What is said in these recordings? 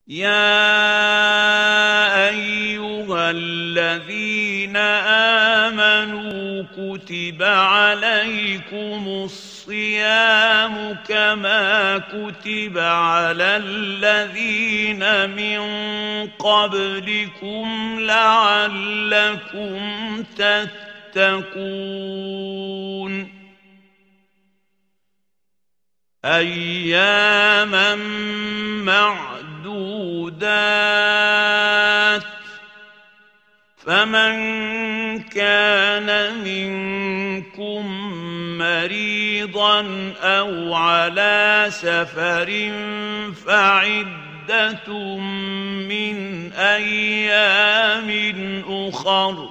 يا ايها الذين امنوا كتب عليكم الصيام كما كتب على الذين من قبلكم لعلكم تتقون اياما معدودات فمن كان منكم مريضا او على سفر فعده من ايام اخر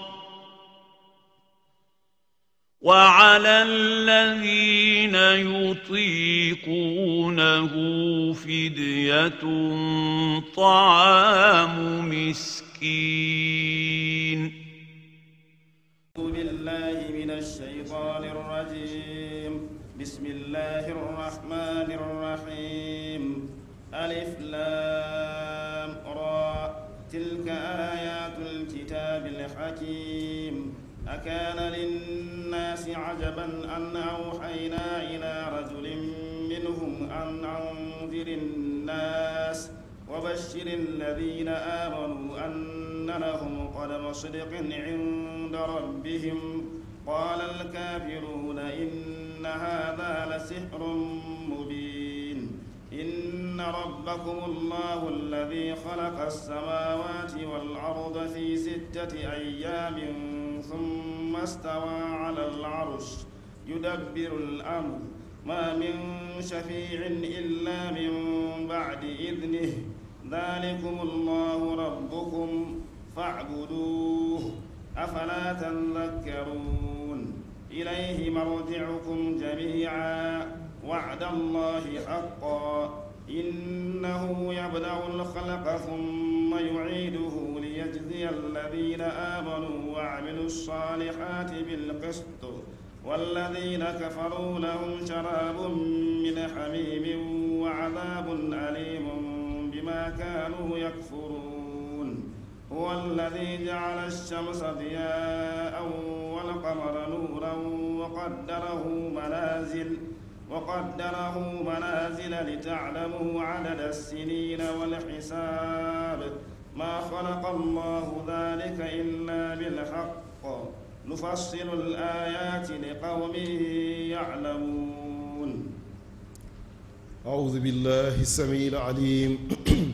وعلى الذين يطيقونه فديه طعام مسكين أعوذ بالله من الشيطان الرجيم بسم الله الرحمن الرحيم ألف لام را تلك آيات الكتاب الحكيم أكان للناس عجبا أن أوحينا إلى رجل منهم أن أنذر الناس وبشر الذين آمنوا أن لهم قدم صدق عند ربهم قال الكافرون إن هذا لسحر مبين إن ربكم الله الذي خلق السماوات والأرض في ستة أيام ثم استوى على العرش يدبر الأمر ما من شفيع إلا من بعد إذنه ذلكم الله ربكم فاعبدوه أفلا تذكرون إليه مرجعكم جميعا وعد الله حقا إنه يبدأ الخلق ثم يعيده ليجزي الذين آمنوا وعملوا الصالحات بالقسط والذين كفروا لهم شراب من حميم وعذاب أليم بما كانوا يكفرون هو الذي جعل الشمس ضياء والقمر نورا وقدره منازل وقدره منازل لتعلموا عدد السنين والحساب ما خلق الله ذلك إلا بالحق نفصل الآيات لقوم يعلمون أعوذ بالله السميع العليم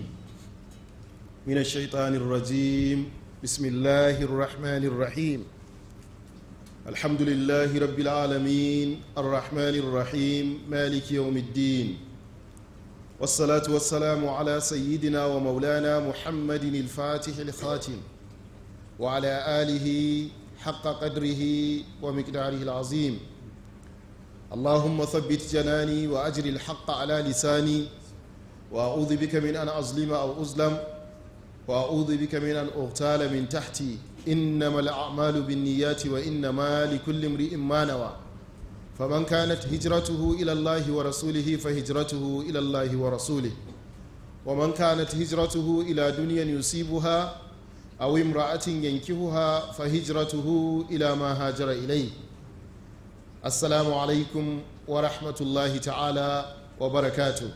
من الشيطان الرجيم بسم الله الرحمن الرحيم الحمد لله رب العالمين الرحمن الرحيم مالك يوم الدين والصلاة والسلام على سيدنا ومولانا محمد الفاتح الخاتم وعلى آله حق قدره ومقداره العظيم اللهم ثبت جناني وأجر الحق على لساني وأعوذ بك من أن أظلم أو أظلم وأعوذ بك من أن أغتال من تحتي إنما الأعمال بالنيات وإنما لكل امرئ ما نوى فمن كانت هجرته إلى الله ورسوله فهجرته إلى الله ورسوله ومن كانت هجرته إلى دنيا يصيبها أو امرأة ينكهها فهجرته إلى ما هاجر إليه السلام عليكم ورحمة الله تعالى وبركاته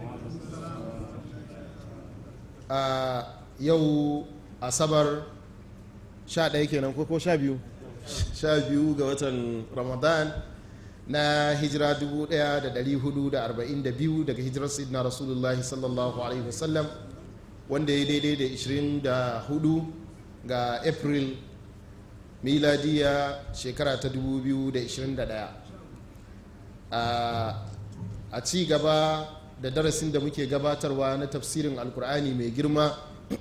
آه يو أصبر sha ɗaya kenan ko ko sha biyu sha biyu ga watan ramadan na hijira 1442 daga hijirar sidna rasulullahi sallallahu alaihi wasallam wanda ya daidai da 24 ga april miladiya shekara ta 2021 a ci gaba da darasin da muke gabatarwa na tafsirin alkur'ani mai girma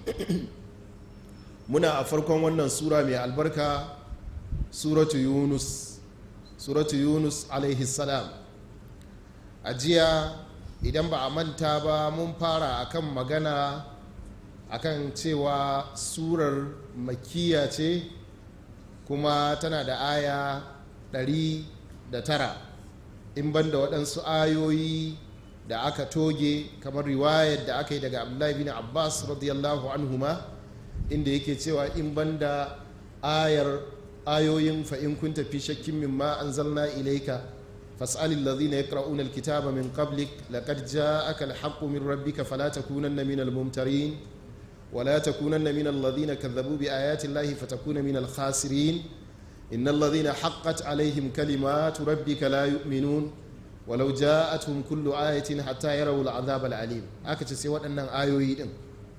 muna a farkon wannan sura mai albarka suratu yunus suratu yunus alaihi salam a jiya idan ba a manta ba mun fara akan magana akan cewa surar makiya ce kuma tana da aya ɗari da tara in ban da waɗansu ayoyi da aka toge kamar riwayar da aka yi daga abdullahi bin abbas radiyallahu anhuma inda yake cewa in banda ayar ayoyin fa in kunta fi shakkin mimma anzalna ilayka fas'alil ladhina yaqra'una alkitaba min qablik laqad ja'aka alhaqqu min rabbika fala takunanna minal mumtarin ولا تكونن من الذين كذبوا بآيات الله فتكون من الخاسرين إن الذين حقت عليهم كلمات ربك لا يؤمنون ولو جاءتهم كل آية حتى يروا العذاب العليم هكذا سوى أن آيوي دين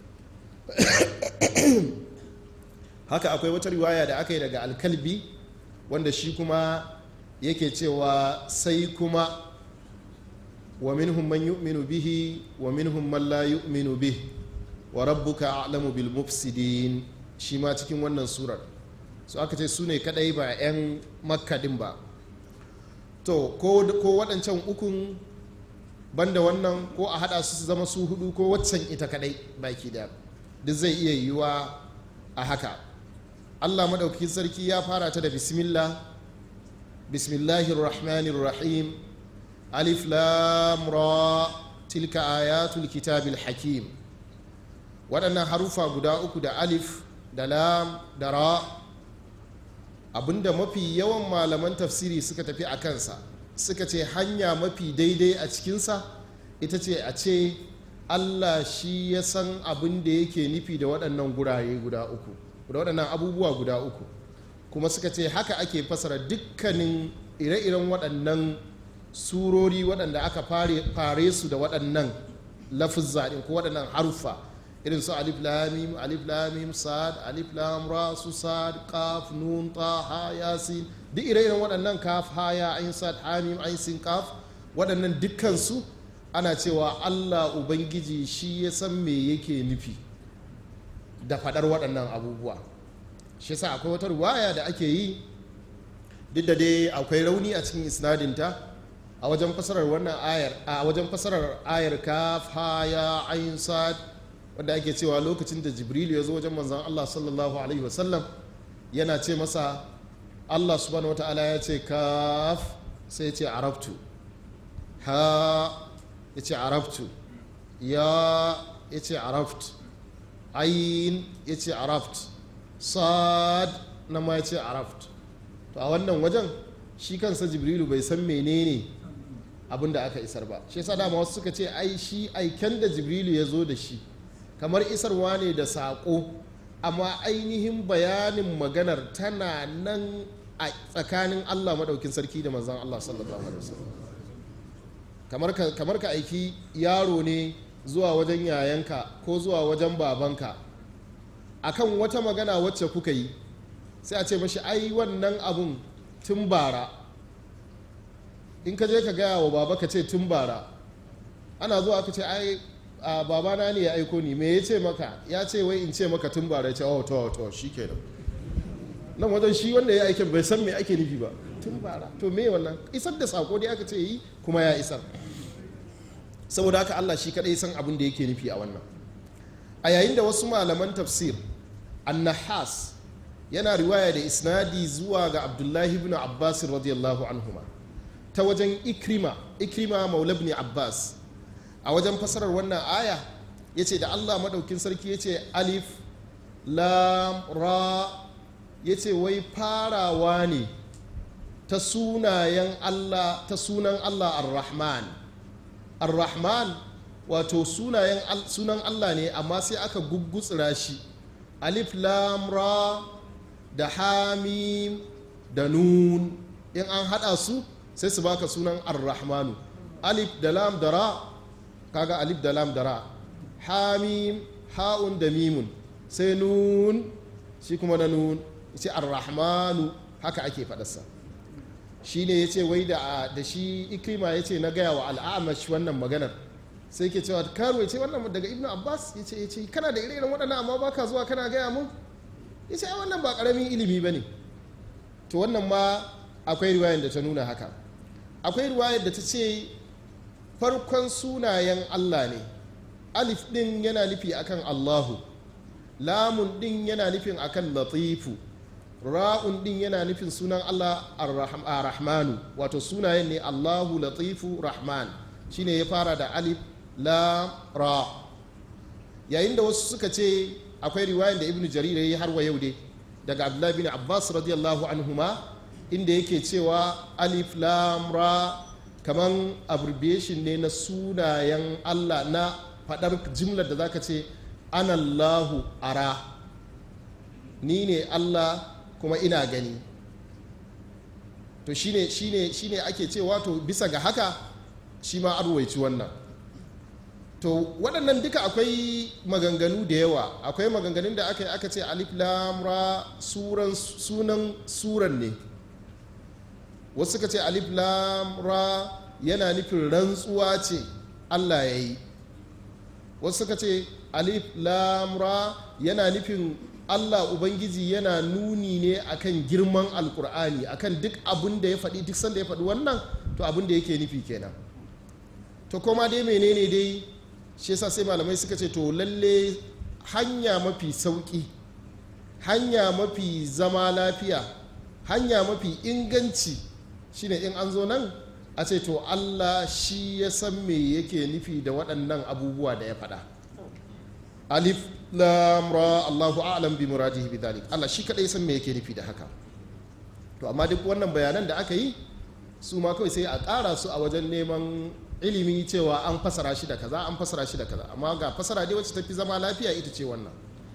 haka akwai wata riwaya da aka yi daga alkalbi wanda shi kuma yake cewa sai kuma wa minhum man yu'minu bihi wa minhum man la yu'minu bihi wa rabbuka a'lamu bil mufsidin shi ma cikin wannan surar su aka ce su ne kadai ba 'yan makadin ba to ko waɗancan ukun banda wannan ko a haɗa su zama su hudu ko waccan ita kadai baki da duk zai iya yiwuwa a haka allah maɗaukakin sarki ya fara ta da bismillah bismillahir rahmanir rahim alif lam ra tilka ayatul kitabil hakim waɗannan harufa guda uku da alif da lam da ra abinda mafi yawan malaman tafsiri suka tafi a kansa suka ce hanya mafi daidai a cikinsa ita ce a ce allah shi ya san abin da yake nufi da waɗannan gurare guda uku da waɗannan abubuwa guda uku kuma suka ce haka ake fasara dukkanin ire-iren waɗannan surori waɗanda aka fare su da waɗannan lafizza ko waɗannan haruffa irin su alif lamim alif lamim sad alif lam ra su sad kaf nun ta ha yasin duk ire-iren waɗannan kaf ha ya ain sad ha mim ain sin kaf waɗannan dukkan su ana cewa Allah ubangiji shi ya san me yake nufi da faɗar waɗannan abubuwa shi yasa akwai wata ruwaya da ake yi duk da dai akwai rauni a cikin isnadinta a wajen fasarar wannan ayar a wajen fasarar ayar kaf ha ya ain sad wanda ake cewa lokacin da jibrilu ya zo wajen manzan allah sallallahu alaihi wasallam yana ce masa allah subhanahu wa ta'ala ya ce kaf sai ya ce arabtu ha ya ce arabtu ya ya ce arabt ayin ya ce arabt sad na ma ya ce arabt to a wannan wajen shi kansa jibrilu bai san menene abin da aka isar ba shi yasa dama wasu suka ce ai shi aiken da jibrilu ya zo da shi kamar isarwa ne da saƙo amma ainihin bayanin maganar tana nan a tsakanin allah maɗaukin sarki da manzan allah sallallahu alaihi wasallam kamar ka aiki yaro ne zuwa wajen yayanka ko zuwa wajen babanka akan wata magana wacce kuka yi sai a ce mashi ai wannan abun tun bara in ka je ka gaya wa baba ka ce tun bara ana zuwa ka ce ai a babana ne ya aiko ni me ya ce maka ya ce wai in ce maka tun bara ya ce oh to to shi kenan nan wajen shi wanda ya aikin bai san me ake nufi ba tun bara to me wannan isar da sako dai aka ce yi kuma ya isar saboda haka Allah shi kadai san abin da yake nufi a wannan a yayin da wasu malaman tafsir annahas yana riwaya da isnadi zuwa ga abdullahi ibn abbas radiyallahu anhuma ta wajen ikrima ikrima maula ibn abbas a wajen fasarar wannan aya ya ce da allah maɗaukin sarki ya ce alif lam ra ya ce wai farawa ne ta sunayen allah ta sunan allah ar-rahman ar-rahman wato sunayen sunan allah ne amma sai aka guggutsira shi alif lam ra da hamim da nun in an hada su sai su baka sunan ar-rahmanu alif da lam da ra kaga alif da lam da ra hamim ha'un da mimun sai nun shi kuma na nun ce ar-rahmanu haka ake faɗarsa shi ne ya ce wai da shi ikrima ya ce na gaya wa al'amash wannan maganar sai ke cewa karo ya ce wannan daga ibnu abbas ya ce ya ce kana da ire-iren waɗannan amma baka zuwa kana gaya mun ya ce wannan ba ƙaramin ilimi ba ne to wannan ma akwai riwayar da ta nuna haka akwai riwayar da ta ce farkon sunayen allah ne alif ɗin yana nufi akan allahu lamun ɗin yana nufin akan latifu ra'un ɗin yana nufin sunan allah ar-rahmanu wato sunayen ne allahu latifu rahman shine ya fara da alif lam ra yayin da wasu suka ce akwai riwayan da ibnu jarir yayi har wa yau dai daga abdullahi bin abbas radiyallahu anhuma inda yake cewa alif lam ra kaman abbreviation ne na sunayen allah na faɗar jimlar da zaka ce anallahu ara ni ne allah kuma ina gani to shine shine shine ake cewa to bisa ga haka shi ma arwaici wannan to waɗannan duka akwai maganganu da yawa akwai maganganun da aka yi aka ce alif lam ra suran sunan suran ne wasu suka ce alif lam ra yana nufin rantsuwa ce Allah ya yi wasu suka ce alif lam ra yana nufin Allah Ubangiji yana nuni ne akan girman alkur'ani akan duk abin da ya faɗi duk sanda ya faɗi wannan to abin da yake nufi kenan to koma dai menene dai shi yasa sai malamai suka ce to lalle hanya mafi sauƙi hanya mafi zama lafiya hanya mafi inganci shine in an zo nan a ce to Allah shi ya san me yake nufi da waɗannan abubuwa da ya faɗa alif lam ra Allahu a'lam bi muradihi bi dhalik Allah shi kadai san me yake nufi da haka to amma duk wannan bayanan da aka yi su ma kawai sai a ƙara su a wajen neman ilimi cewa an fasara shi da kaza an fasara shi da kaza amma ga fasara dai wacce tafi zama lafiya ita ce wannan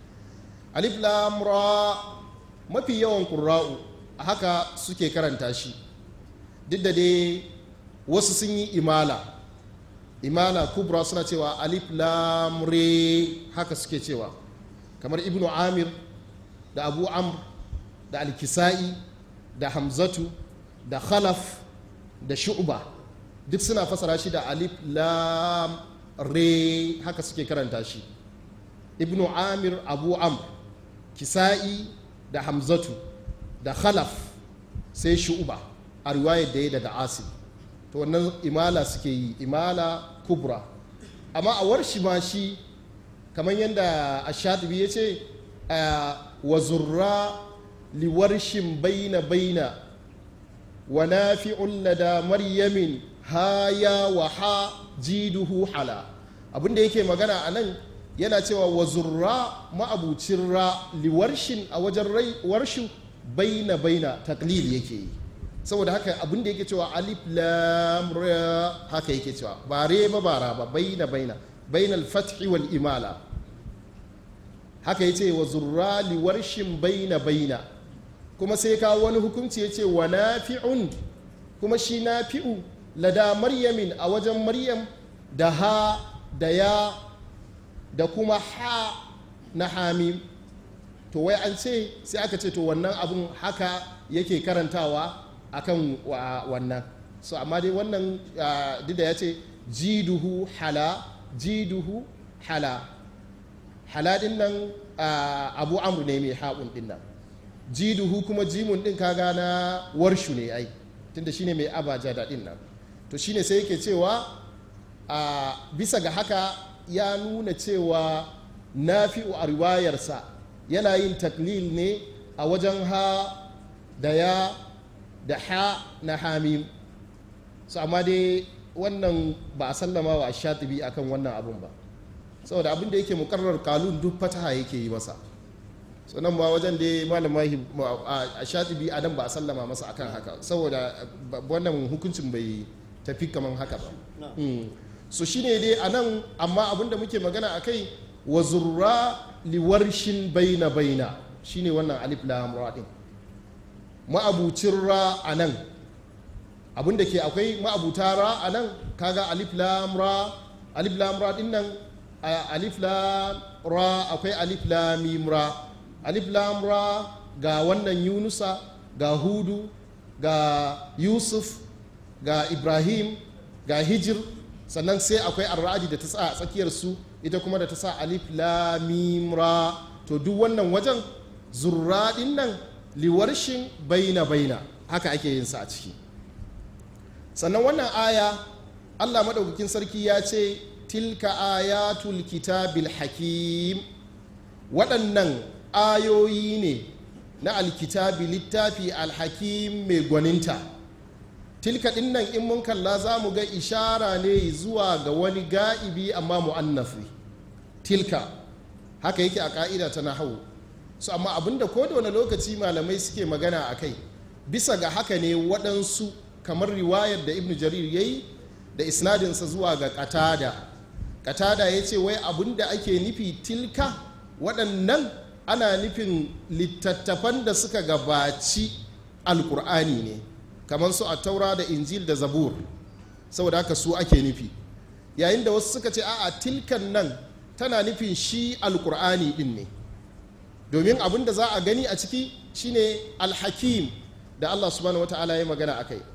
alif lam ra mafi yawan qurra'u a haka suke karanta shi duk da dai wasu sun yi imala imala kubra suna cewa alif lam re haka suke cewa kamar ibnu amir da abu amr da alkisa'i da hamzatu da khalaf da shu'ba duk suna fasara shi da alif lam re haka suke karanta shi ibnu amir abu amr kisa'i da hamzatu da khalaf sai shu'ba a riwayar da ya daga asim to wannan imala suke yi imala kubra amma a warshi ma shi kamar yadda ashatibi ya ce wa zurra liwarshin baina baina wa nafi'un lada maryamin haya wa ha jiduhu hala abinda yake magana a nan yana cewa wa zurra ma'abucin ra liwarshin a wajen warshu baina baina taklil yake yi saboda haka abin da yake cewa alif lam ra haka yake cewa ba re ba ba ra ba baina baina baina al-fathi wal imala haka yace wa zurra li warshin baina baina kuma sai ka wani hukunci yace wa nafi'un kuma shi nafi'u lada maryamin a wajen maryam da ha da ya da kuma ha na hamim to wai an ce sai aka ce to wannan abun haka yake karantawa akan wannan so amma dai wannan duk da ya ce jiduhu hala jiduhu hala hala din nan abu amru ne mai haƙun din nan jiduhu kuma jimun din kaga na warshu ne ai tunda shine mai abaja da din nan to shine sai yake cewa bisa ga haka ya nuna cewa nafi'u a riwayarsa yana yin taklil ne a wajen ha da ya da ha na hamim su amma dai wannan ba a sallama wa shatibi akan wannan abun ba saboda abin da yake mukarrar kalun duk fataha yake yi masa sannan ma wajen da malama a shatibi a nan ba a sallama masa akan haka saboda wannan hukuncin bai tafi kaman haka ba so shine dai a nan amma abin da muke magana a kai wa zurra liwarshin baina baina shine wannan alif lam ra din ma'abucin ra a nan abin da ke akwai ma'abuta ra a nan kaga alif lam ra alif lam ra din nan alif lam ra akwai alif lam mim ra alif lam ra ga wannan yunusa ga hudu ga yusuf ga ibrahim ga hijir sannan sai akwai arra'adi da ta sa a tsakiyar su ita kuma da ta sa alif lam mim ra to duk wannan wajen zurra din nan liwarshin baina baina haka ake yin sa a ciki sannan wannan aya allah maɗaukakin sarki ya ce tilka ayatul kitabil hakim waɗannan ayoyi ne na alkitabi littafi alhakim mai gwaninta tilka din nan in mun kalla za mu ga ishara ne zuwa ga wani ga'ibi amma mu'annafi tilka haka yake a ka'ida ta nahawu su amma abinda ko da wani lokaci malamai suke magana a kai bisa ga haka ne waɗansu kamar riwayar da ibnu jarir ya yi da isnadinsa zuwa ga katada katada ya ce wai abinda ake nufi tilka waɗannan ana nufin littattafan da suka gabaci alkur'ani ne kamar su a taura da injil da zabur saboda haka su ake nufi yayin da wasu suka ce a'a tilkan nan tana nufin shi alkur'ani din ne domin abin da za a gani a ciki shine alhakim da allah subhanahu wata'ala ya magana a kai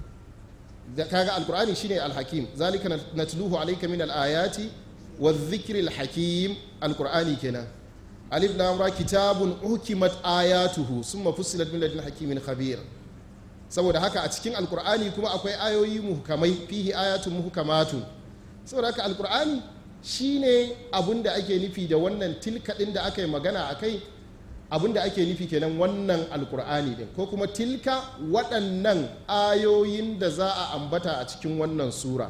kaga alkur'ani shine alhakim zalika natluhu alayka min alayati wa dhikri alhakim alkur'ani kenan alif lam ra kitabun uhkimat ayatuhu summa fussilat min ladun hakimin khabir saboda haka a cikin alkur'ani kuma akwai ayoyi muhkamai fihi ayatun muhkamatun saboda haka alkur'ani shine abun da ake nufi da wannan tilka din da aka yi magana a kai abun da ake nufi kenan wannan alkur'ani din ko kuma tilka waɗannan ayoyin da za a ambata a cikin wannan sura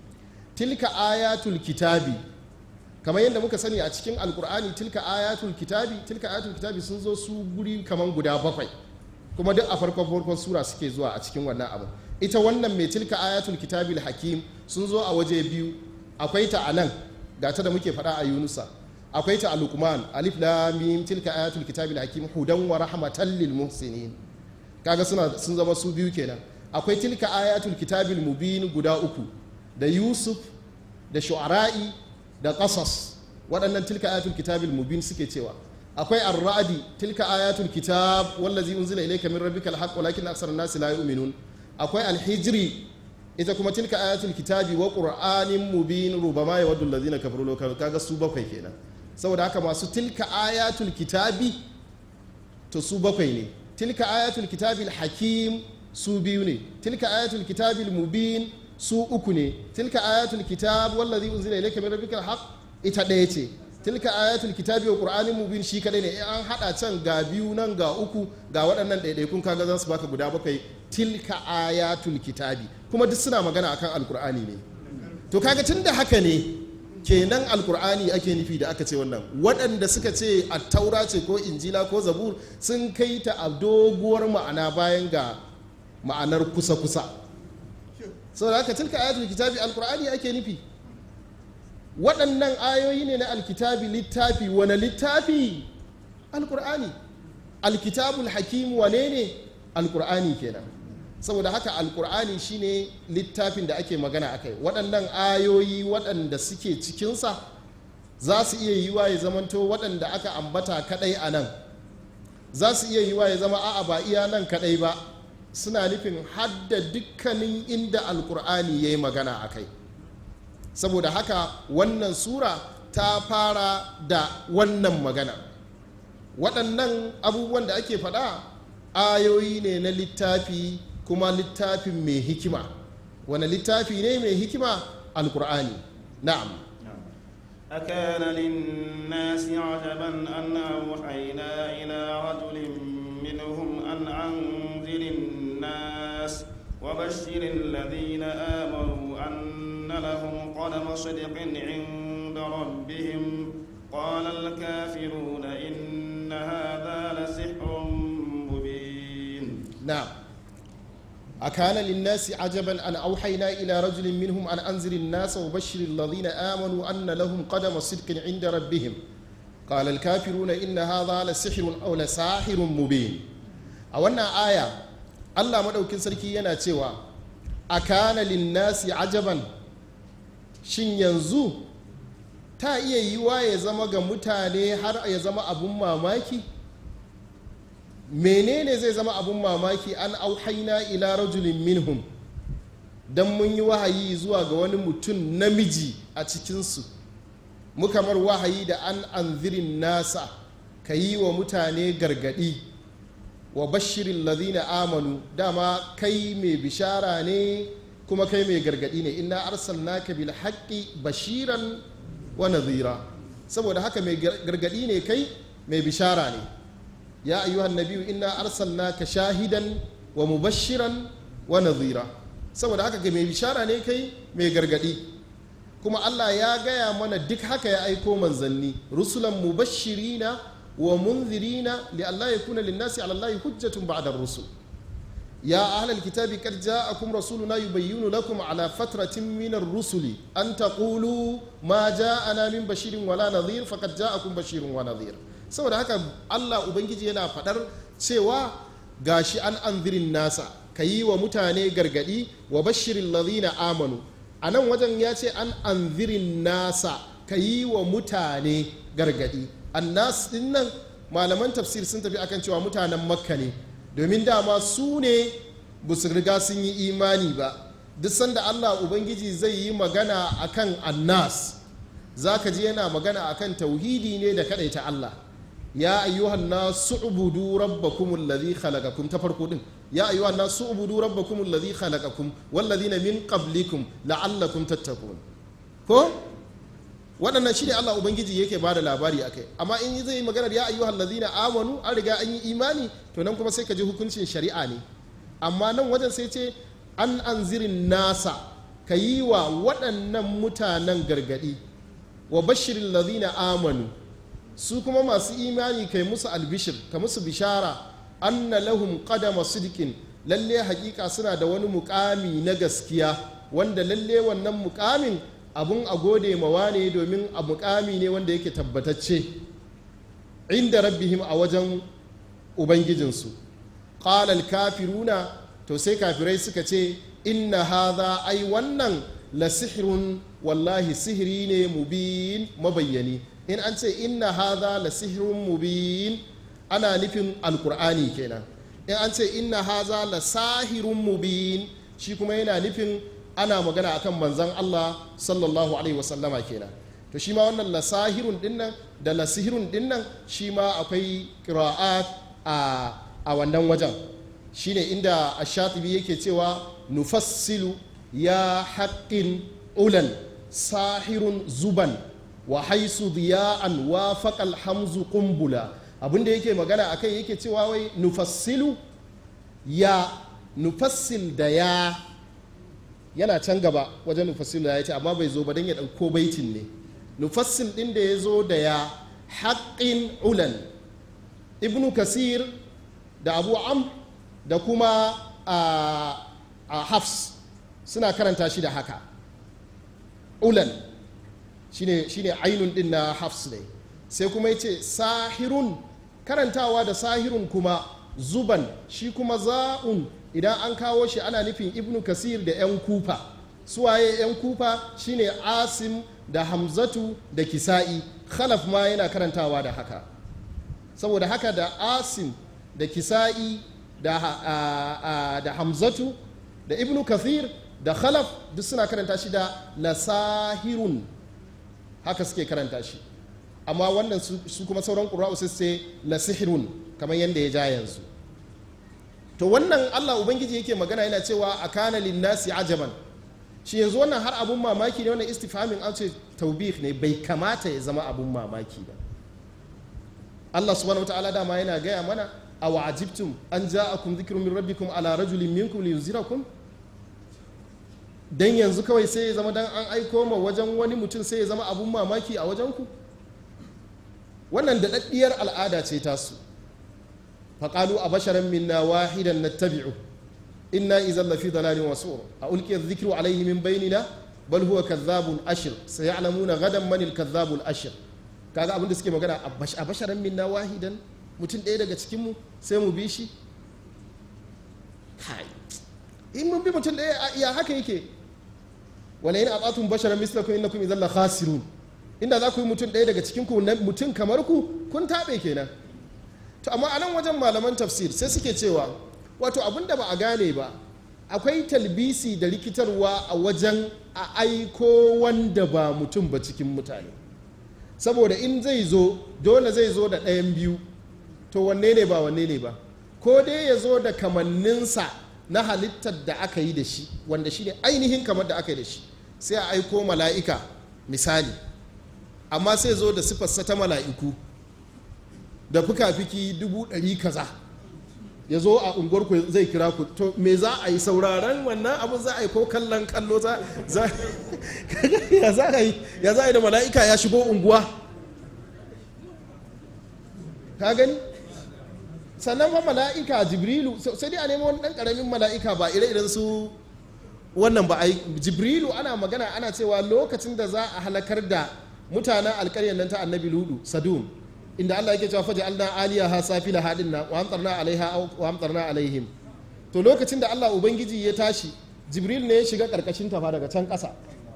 tilka ayatul kitabi kamar yadda muka sani a cikin alkur'ani tilka ayatul kitabi tilka ayatul kitabi sun zo su guri kamar guda bakwai kuma duk a farkon farkon sura suke zuwa a cikin wannan abu ita wannan mai tilka ayatul kitabil hakim sun zo a waje biyu akwai ta a nan ga ta da muke faɗa a yunusa akwai ta a lukman alif lam mim tilka ayatul kitabil hakim hudan wa rahmatan lil muhsinin kaga suna sun zama su biyu kenan akwai tilka ayatul kitabil mubin guda uku da yusuf da shu'ara'i da qasas waɗannan tilka ayatul kitabil mubin suke cewa akwai ar-ra'di tilka ayatul kitab wallazi unzila ilayka min rabbikal haqq walakin aksar an-nasi la yu'minun akwai al-hijri ita kuma tilka ayatul kitabi wa qur'anin mubin rubama yawaddu allazina kafaru law kanu kaga su bakwai kenan saboda haka masu tilka ayatul kitabi to su bakwai ne tilka ayatul kitabil hakim su biyu ne tilka ayatul kitabil mubin su uku ne tilka ayatul kitab wallazi unzila ilayka min rabbikal haqq ita ɗaya ce tilka ayatul kitabi wa qur'anin mubin shi kadai ne an hada can ga biyu nan ga uku ga waɗannan ɗaiɗaikun kaga za su baka guda bakwai tilka ayatul kitabi kuma duk suna magana akan alkur'ani ne to kaga tun da haka ne kenan alkur'ani ake nufi da aka ce wannan waɗanda suka ce a taura ce ko injila ko zabur sun kai ta a doguwar ma'ana bayan ga ma'anar kusa-kusa saboda haka tilka ayatul kitabi alkur'ani ake nufi waɗannan ayoyi ne na alkitabi littafi wane littafi alkur'ani alkitabul hakim wane ne alkur'ani kenan saboda haka alkur'ani shine littafin da ake magana a kai waɗannan ayoyi waɗanda suke cikinsa za su iya yiwa ya zamanto waɗanda aka ambata kaɗai a nan za su iya yiwa ya zama a'a ba iya nan kaɗai ba suna nufin hadda dukkanin inda alkur'ani ya yi magana a kai saboda haka wannan sura ta fara da wannan magana waɗannan abubuwan da ake faɗa ayoyi ne na littafi kuma littafin mai hikima wani littafi ne mai hikima alkur'ani na'am أكان للناس عجبا أن أوحينا إلى رجل منهم أن أنذر الناس وبشر الذين آمنوا أن لهم قدم صدق عند ربهم قال الكافرون إن هذا لسحر مبين نعم أكان للناس عجبا أن أوحينا إلى رجل منهم أن أنذر الناس وبشر الذين آمنوا أن لهم قدم صدق عند ربهم قال الكافرون إن هذا لسحر أو لساحر مبين أولنا آية الله مدوكين سركي yana cewa akana linnasi ajaban shin yanzu ta iya yiwa ya zama ga mutane har ya zama abun mamaki menene zai zama abun mamaki an auhaina ila rajulin minhum don mun yi wahayi zuwa ga wani mutum namiji a cikinsu muka mar wahayi da an anzirin nasa ka yi wa mutane gargadi wa bashirin lazina amanu dama kai mai bishara ne kuma kai mai gargadi ne inna arsalnaka bil haqqi bashiran wa nadhira saboda haka mai gargadi ne kai mai bishara ne ya ayyuhan nabiyu inna arsalnaka shahidan wa mubashiran wa nadhira saboda haka ga mai bishara ne kai mai gargadi kuma Allah ya gaya mana duk haka ya aiko manzanni rusulan mubashirina wa munzirina li Allah yakuna linnasi ala Allah hujjatun ba'da rusul يا أهل الكتاب قد جاءكم رسولنا يبين لكم على فترة من الرسل أن تقولوا ما جاءنا من بشير ولا نذير فقد جاءكم بشير ونذير saboda haka Allah Ubangiji yana faɗar cewa gashi an anzirin nasa ka yi wa mutane gargadi wa bashirin lazina amanu a nan wajen ya ce an anzirin nasa ka yi wa mutane gargadi annas din nan malaman tafsir sun tafi akan cewa mutanen makka ne domin dama su ne ba su riga sun yi imani ba duk sanda allah ubangiji zai yi magana akan annas za ka ji yana magana akan tauhidi ne da ta allah ya ayyuhan nasu ubudu rabbakum alladhi khalaqakum ta farko din ya ayyuhan nasu ubudu rabbakum alladhi khalaqakum walladhina min qablikum la'allakum tattaqun ko waɗannan shi ne Allah Ubangiji yake ba da labari a kai amma in zai yi maganar ya ayyuhal ladina amanu an riga an yi imani to nan kuma sai ka ji hukuncin shari'a ne amma nan wajen sai ce an anzirin nasa ka yi wa waɗannan mutanen gargaɗi wa bashirin ladina amanu su kuma masu imani kai musu albishir ka musu bishara anna lahum qadama sidqin lalle hakika suna da wani mukami na gaskiya wanda lalle wannan mukamin abun a gode mawa ne domin a mukami ne wanda yake tabbatacce inda rabbihim a wajen ubangijinsu ƙalal kafiruna to sai kafirai suka ce inna haza ai wannan la sihirun wallahi sihiri ne mubin mabayyani in an ce inna haza la sihirun mubin ana nufin alkur'ani kenan in an ce inna haza la sahirun mubin shi kuma yana nufin ana magana akan manzan Allah sallallahu alaihi wasallama kenan to shi ma wannan lasahirun dinnan da lasihirun dinnan shi ma akwai qira'at a a wannan wajen shine inda ash-shatibi yake cewa nufassilu ya haqqin ulan sahirun zuban wa haisu diya'an wa faqal hamzu qumbula abinda yake magana akai yake cewa wai nufassilu ya nufassil da ya yana can gaba wajen nufassil ya ce amma bai zo ba don ya ɗauko baitin ne nufassil ɗin da ya zo da ya haƙƙin ulan ibnu kasir da abu am da kuma a hafs suna karanta shi da haka ulan shine shine ainun ɗin na hafs ne sai kuma ya ce sahirun karantawa da sahirun kuma zuban shi kuma za'un idan an kawo shi ana nufin ibnu kasir da 'yan kufa suwaye 'yan kufa shine asim da hamzatu da kisa'i khalaf ma yana karantawa da haka saboda haka da asim da kisa'i da, da hamzatu da ibnu kasir da khalaf duk suna karanta shi da lasahirun haka suke karanta shi amma wannan su kuma sauran ƙura'u sai sai lasihirun kamar yadda ya ja yanzu to wannan Allah Ubangiji yake magana yana cewa a kana linnasi ajaban shi yanzu wannan har abun mamaki ne wannan istifhamin an ce taubih ne bai kamata ya zama abun mamaki ba Allah subhanahu wataala dama yana gaya mana a wa'ajibtum an ja'akum dhikrun min rabbikum ala rajulin minkum liyunzirakum dan yanzu kawai sai ya zama dan an aiko ma wajen wani mutum sai ya zama abun mamaki a wajen ku wannan da daddiyar al'ada ce tasu فقالوا أبشرا منا واحدا نتبعه إنا إذا لفي ضلال وسعر ألقي الذكر عليه من بيننا بل هو كذاب أشر سيعلمون غدا من الكذاب الأشر kaga abin da suke magana a basharan minna wahidan mutum ɗaya daga cikinmu sai mu bi shi kai in mun bi mutum ɗaya ya haka yake wala yin abatun basharan mislakum innakum idan la khasirun inda za ku yi mutum ɗaya daga cikinku mutum kamar ku kun taɓe kenan to amma a nan wajen malaman tafsir sai suke cewa wato abin da ba a gane ba akwai talbisi da rikitarwa a wajen a aiko wanda ba mutum ba cikin mutane saboda in zai zo dole zai zo da ɗayan biyu to wanne ne ba wanne ne ba ko dai ya zo da kamanninsa na halittar da aka yi da shi wanda shi ne ainihin kamar da aka yi da shi sai a aiko mala'ika misali amma sai zo da sifarsa ta mala'iku da fuka-fiki dubu ɗari kaza ya zo a unguwar ku zai kira ku to me za a yi sauraron wannan abin za a yi ko kallon kallo za za ya za a yi ya za a yi da mala'ika ya shigo unguwa ka gani sannan fa mala'ika jibrilu sai dai a nemo wani dan karamin mala'ika ba ire-iren su wannan ba a yi jibrilu ana magana ana cewa lokacin da za a halakar da mutanen alkaryar nan ta annabi ludu sadum inda allah yake cewa faji alna aliya ha safila hadin na wa amtarna alaiha wa amtarna alaihim to lokacin da allah ubangiji ya tashi jibril ne ya shiga karkashin tafa daga can ƙasa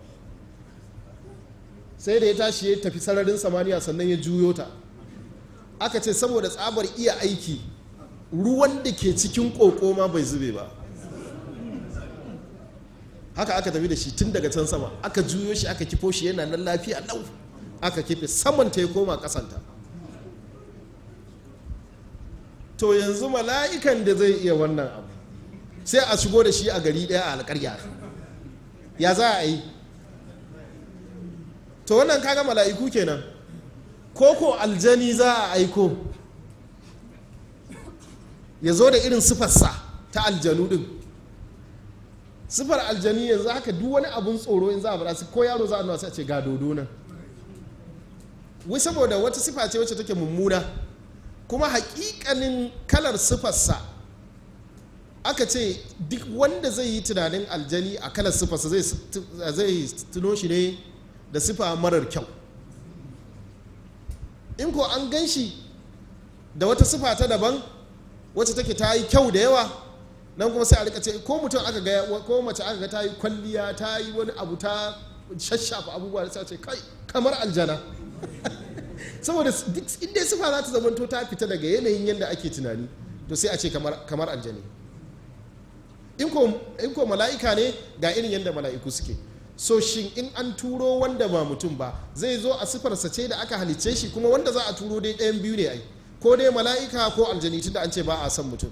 sai da ya tashi ya tafi sararin samaniya sannan ya juyo ta aka ce saboda tsabar iya aiki ruwan da ke cikin ƙoƙo ma bai zube ba haka aka tafi da shi tun daga can sama aka juyo shi aka kifo shi yana nan lafiya lau aka kife saman ta ya koma kasanta to yanzu mala'ikan da zai iya wannan abu sai a shigo da shi a gari daya a alƙarya ya za a yi to wannan kaga mala'iku kenan ko ko aljani za a aiko ya zo da irin sifarsa ta aljanu din sifar aljani yanzu haka duk wani abun tsoro in za a faɗa su ko yaro za a nuna sai a ce ga dodo nan wai saboda wata sifa ce wacce take mummuna kuma hakikanin kalar sifarsa aka ce duk wanda zai yi tunanin aljani a kalar sifarsa zai tuno shi ne da sifa marar kyau in ko an gan shi da wata sifa ta daban wacce take ta yi kyau da yawa nan kuma sai a rika ce ko mutum aka ga ko mace aka ga ta yi kwalliya ta yi wani abu ta shashafa abubuwa da sai ce kai kamar aljana saboda duk inda sifa za ta zamanto ta fita daga yanayin yadda ake tunani to sai a ce kamar aljani in ko mala'ika ne ga irin yadda mala'iku suke so shin in an turo wanda ba mutum ba zai zo a sifarsa ce da aka halicce shi kuma wanda za a turo dai ɗayan biyu ne ai ko dai mala'ika ko aljani tunda an ce ba a san mutum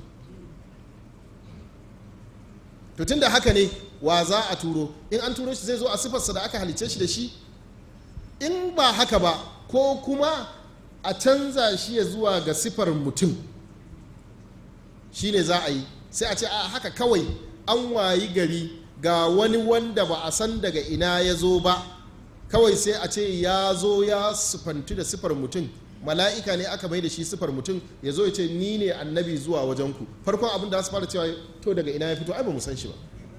to tun da haka ne wa za a turo in an turo shi zai zo a sifarsa da aka halicce shi da shi in ba haka ba ko kuma a canza shi ya zuwa ga sifar mutum shi ne za a yi sai a ce a haka kawai an wayi gari ga wani wanda ba a san daga ina ya zo ba kawai sai a ce ya zo ya sifantu da sifar mutum mala'ika ne aka mai da shi sifar mutum ya zo ya ce ni ne annabi zuwa wajenku farkon abin da su fara cewa to daga ina ya fito ai ba mu san shi ba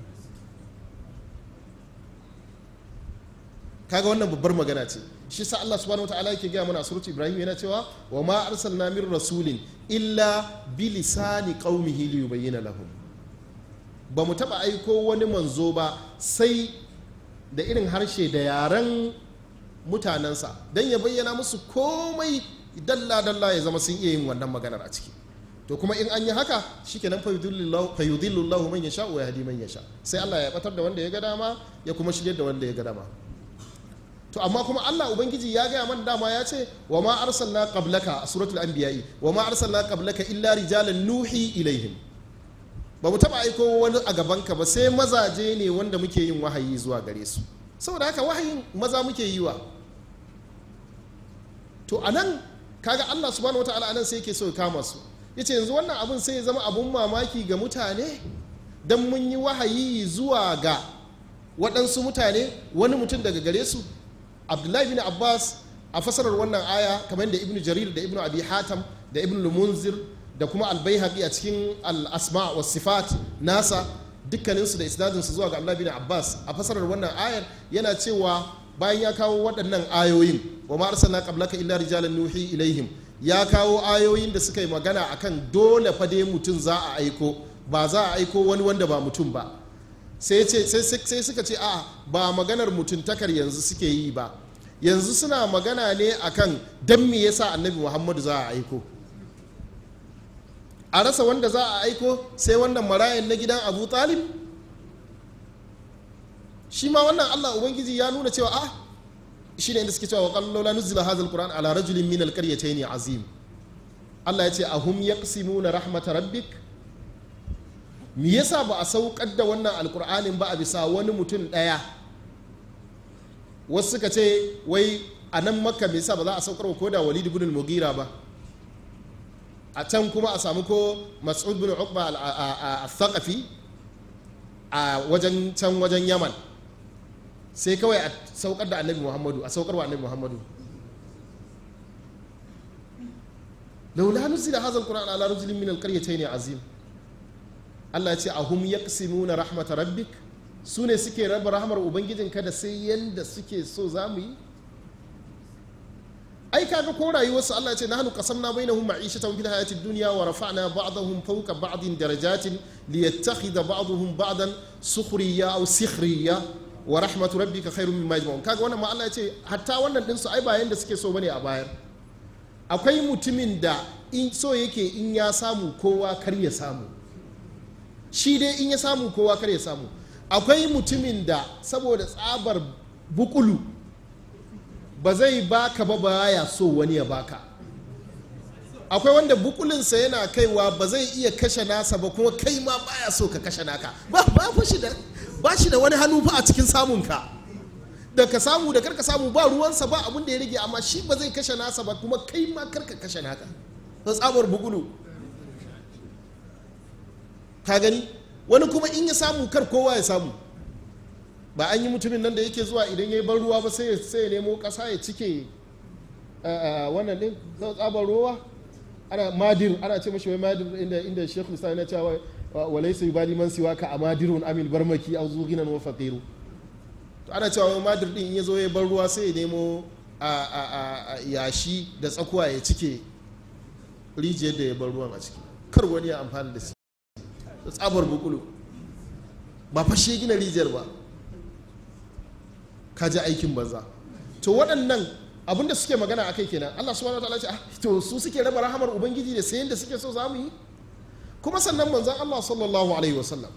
kaga wannan babbar magana ce shi sa Allah subhanahu wataala yake gaya mana surat Ibrahim yana cewa wa ma arsalna min rasulin illa bi lisani qaumihi li yubayyana lahum ba mu taba aiko wani manzo ba sai da irin harshe da yaren mutanensa don ya bayyana musu komai dalla-dalla ya zama sun iya yin wannan maganar a ciki to kuma in an yi haka shikenan fayudillu Allah man yasha wa yahdi man yasha sai Allah ya batar da wanda ya ga dama ya kuma shirye da wanda ya ga dama to amma kuma Allah ubangiji ya gaya man dama ya ce wa ma arsalna qablaka a suratul anbiya'i wa ma arsalna qablaka illa rijalan nuhi ilaihim ba mu taba aiko wani a gabanka ba sai mazaje ne wanda muke yin wahayi zuwa gare su saboda haka wahayin maza muke yi wa to a nan kaga allah subhanahu wataala anan sai yake so ya kama su yace yanzu wannan abun sai ya zama abun mamaki ga mutane don mun yi wahayi zuwa ga waɗansu mutane wani mutum daga gare su abdullahi bin abbas a fasarar wannan aya kamar da ibnu jarir da ibnu abi hatam da ibnu lumunzir da kuma albayhaqi a cikin al-asma wa sifat nasa dukkaninsu da isnadinsu zuwa ga abdullahi bin abbas a fasarar wannan ayar yana cewa bayan ya kawo waɗannan ayoyin wa ma arsalna qablaka illa rijalan nuhi ilaihim ya kawo ayoyin da suka yi magana akan dole fa dai mutum za a aiko ba za a aiko wani wanda ba mutum ba sai ce sai suka ce a ba maganar mutuntakar yanzu suke yi ba yanzu suna magana ne akan dan me yasa annabi muhammadu za a aiko a rasa wanda za a aiko sai wannan marayan na gidan abu talib shi ma wannan allah ubangiji ya nuna cewa a shi ne inda suke cewa wa la nuzila hadha alquran ala rajulin min alqaryatayn azim allah ya ce ahum yaqsimuna rahmata rabbik me yasa ba a saukar da wannan alkur'anin ba a bisa wani mutum ɗaya wasu suka ce wai a nan makka me yasa ba za a saukar ko da walid ibn mugira ba a can kuma a samu ko mas'ud bin uqba al-thaqafi a wajen can wajen yaman sai kawai a saukar da annabi muhammadu a saukar wa annabi muhammadu laula nuzila hadha alquran ala rajulin min alqaryatayn azim Allah ya ce ahum yaqsimuna rahmat rabbik su ne suke raba rahmar ubangijinka da sai yanda suke so za mu yi ai kaga ko rayuwarsu Allah ya ce nahnu qasamna bainahum ma'ishatan fil hayati dunya wa rafa'na ba'dahum fawqa ba'din darajatin liyattakhidha ba'dahum ba'dan sukhriya aw sikhriya wa rahmatu rabbika khairun mimma yajma'un kaga wannan ma Allah ya ce hatta wannan din su ai ba yanda suke so bane a bayar akwai mutumin da in so yake in ya samu kowa kar ya samu shi dai in ya samu kowa kar ya samu akwai mutumin da saboda tsabar bukulu ba zai baka ba baya so wani ya baka akwai wanda bukulinsa yana kaiwa ba zai iya kashe nasa ba kuma kai ma baya so ka kashe naka ba ba shi da ba shi da wani hannu fa a cikin samunka da ka samu da karka samu ba ruwansa ba abin da ya rage amma shi ba zai kashe nasa ba kuma kai ma karka kashe naka ta tsabar bugulu ka gani wani kuma in ya samu kar kowa ya samu ba an yi mutumin nan da yake zuwa idan ya yi ban ruwa ba sai ya nemo ƙasa ya cike wannan din tsabar ruwa ana madir ana ce mashi wai madir inda inda shekul islam yana cewa walaysa yubali man siwa ka amadirun amil barmaki aw zughinan wa faqiru to ana cewa madir din ya zo ya bar ruwa sai ya nemo a yashi da tsakuwa ya cike rijiyar da ya bar ruwan a ciki kar wani ya amfani da shi da tsabar bukulu ba fashe gina rijiyar ba ka ji aikin banza to waɗannan abinda suke magana a kai kenan Allah subhanahu wataala ce ah to su suke raba rahamar ubangiji da sayan da suke so za mu yi kuma sannan manzon Allah sallallahu alaihi wasallam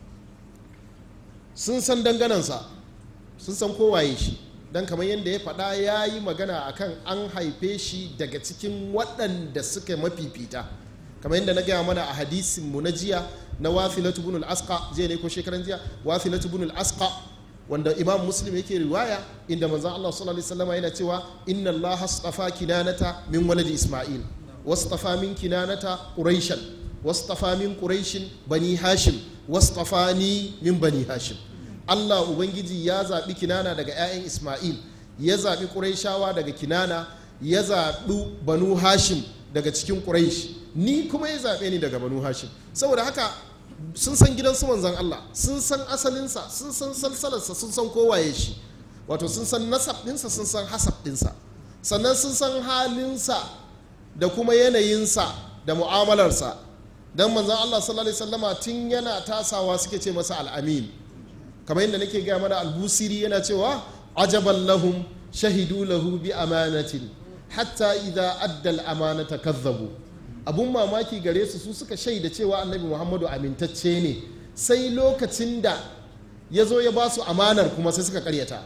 sun san danganansa sun san kowaye shi dan kamar yadda ya faɗa ya yi magana akan an haife shi daga cikin waɗanda suka mafifita kamar yadda na gaya mana a hadisin mu na jiya na wafilatu ibn al-asqa jiya ne ko shekaran jiya wafilatu ibn al-asqa wanda imam muslim yake riwaya inda manzon Allah sallallahu alaihi wasallam yana cewa inna Allah astafa kinanata min waladi isma'il wastafa min kinanata quraishan wastafa min quraishin bani hashim wastafani min bani hashim Allah ubangiji ya zaɓi kinana daga 'ya'yan isma'il ya zaɓi quraishawa daga kinana ya zaɓi banu hashim daga cikin quraish ni kuma ya zaɓe ni daga banu hashim saboda haka sun san gidan su manzan Allah sun san asalinsa sun san salsalarsa sun san kowaye shi wato sun san nasab ɗinsa sun san hasab ɗinsa sannan sun san halinsa da kuma yanayinsa da mu'amalarsa don manzan Allah sallallahu alaihi wasallama tun yana tasawa suke ce masa al'amin kamar yadda nake gaya mana albusiri yana cewa ajaban lahum shahidu lahu bi amanatin hatta idza adda al-amanata kazzabu abun mamaki gare su su suka shaida cewa annabi muhammadu amintacce ne sai lokacin da ya zo ya ba su amanar kuma sai suka karyata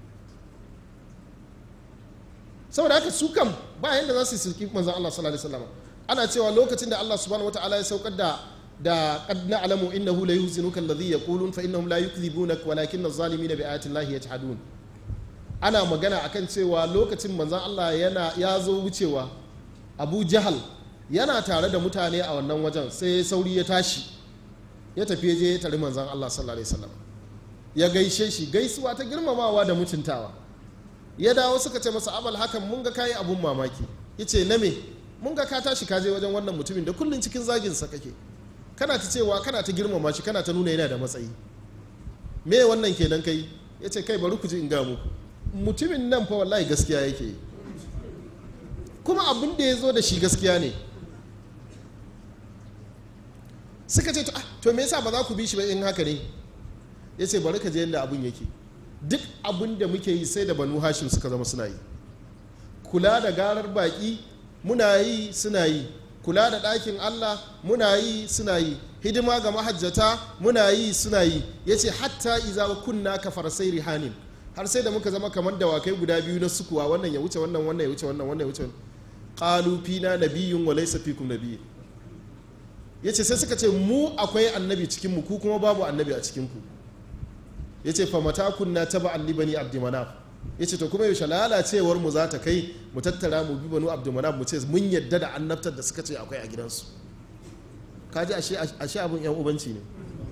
saboda haka su kam ba yadda za su yi sulki manzan Allah sallallahu alaihi wasallam ana cewa lokacin da Allah subhanahu wataala ya saukar da da qad na'lamu innahu la yuhzinuka alladhi yaqulun fa innahum la yukdhibunak walakin adh-dhalimina bi ayati llahi yajhadun ana magana akan cewa lokacin manzan Allah yana ya zo wucewa Abu Jahal yana tare da mutane a wannan wajen sai sauri ya tashi ya tafi je ya tari manzan Allah sallallahu alaihi wasallam ya gaishe shi gaisuwa ta girmamawa da mutuntawa ya dawo suka ce masa abal hakan mun ga kayi abun mamaki yace na me mun ga ka tashi ka je wajen wannan mutumin da kullun cikin zagin sa kake kana ta cewa kana ta girmama shi kana ta nuna yana da matsayi me wannan kenan kai yace kai bari ku ji in ga muku mutumin nan fa wallahi gaskiya yake kuma abin da ya zo da shi gaskiya ne suka ce to me yasa ba za ku bi shi ba in haka ne ya ce bari ka je yadda abin yake duk abin da muke yi sai da banu hashim suka zama suna yi kula da garar baki muna yi suna yi kula da ɗakin allah muna yi suna yi hidima ga mahajjata muna yi suna yi ya ce hatta iza kunna ka farsai rihanin har sai da muka zama kamar dawakai guda biyu na sukuwa wannan ya wuce wannan wannan ya wuce wannan wannan ya wuce qalu fina nabiyyun wa laysa fikum nabiyyun ya ce sai suka ce mu akwai annabi cikinmu ku kuma babu annabi a cikinku ya ce famata kunna ta ba allibani abdimanaf ya ce to kuma yaushe lalacewar mu za ta kai mu tattara mu bi banu abdulmanaf mu ce mun yadda da annabtar da suka ce akwai a gidansu kaji ashe abin yan ubanci ne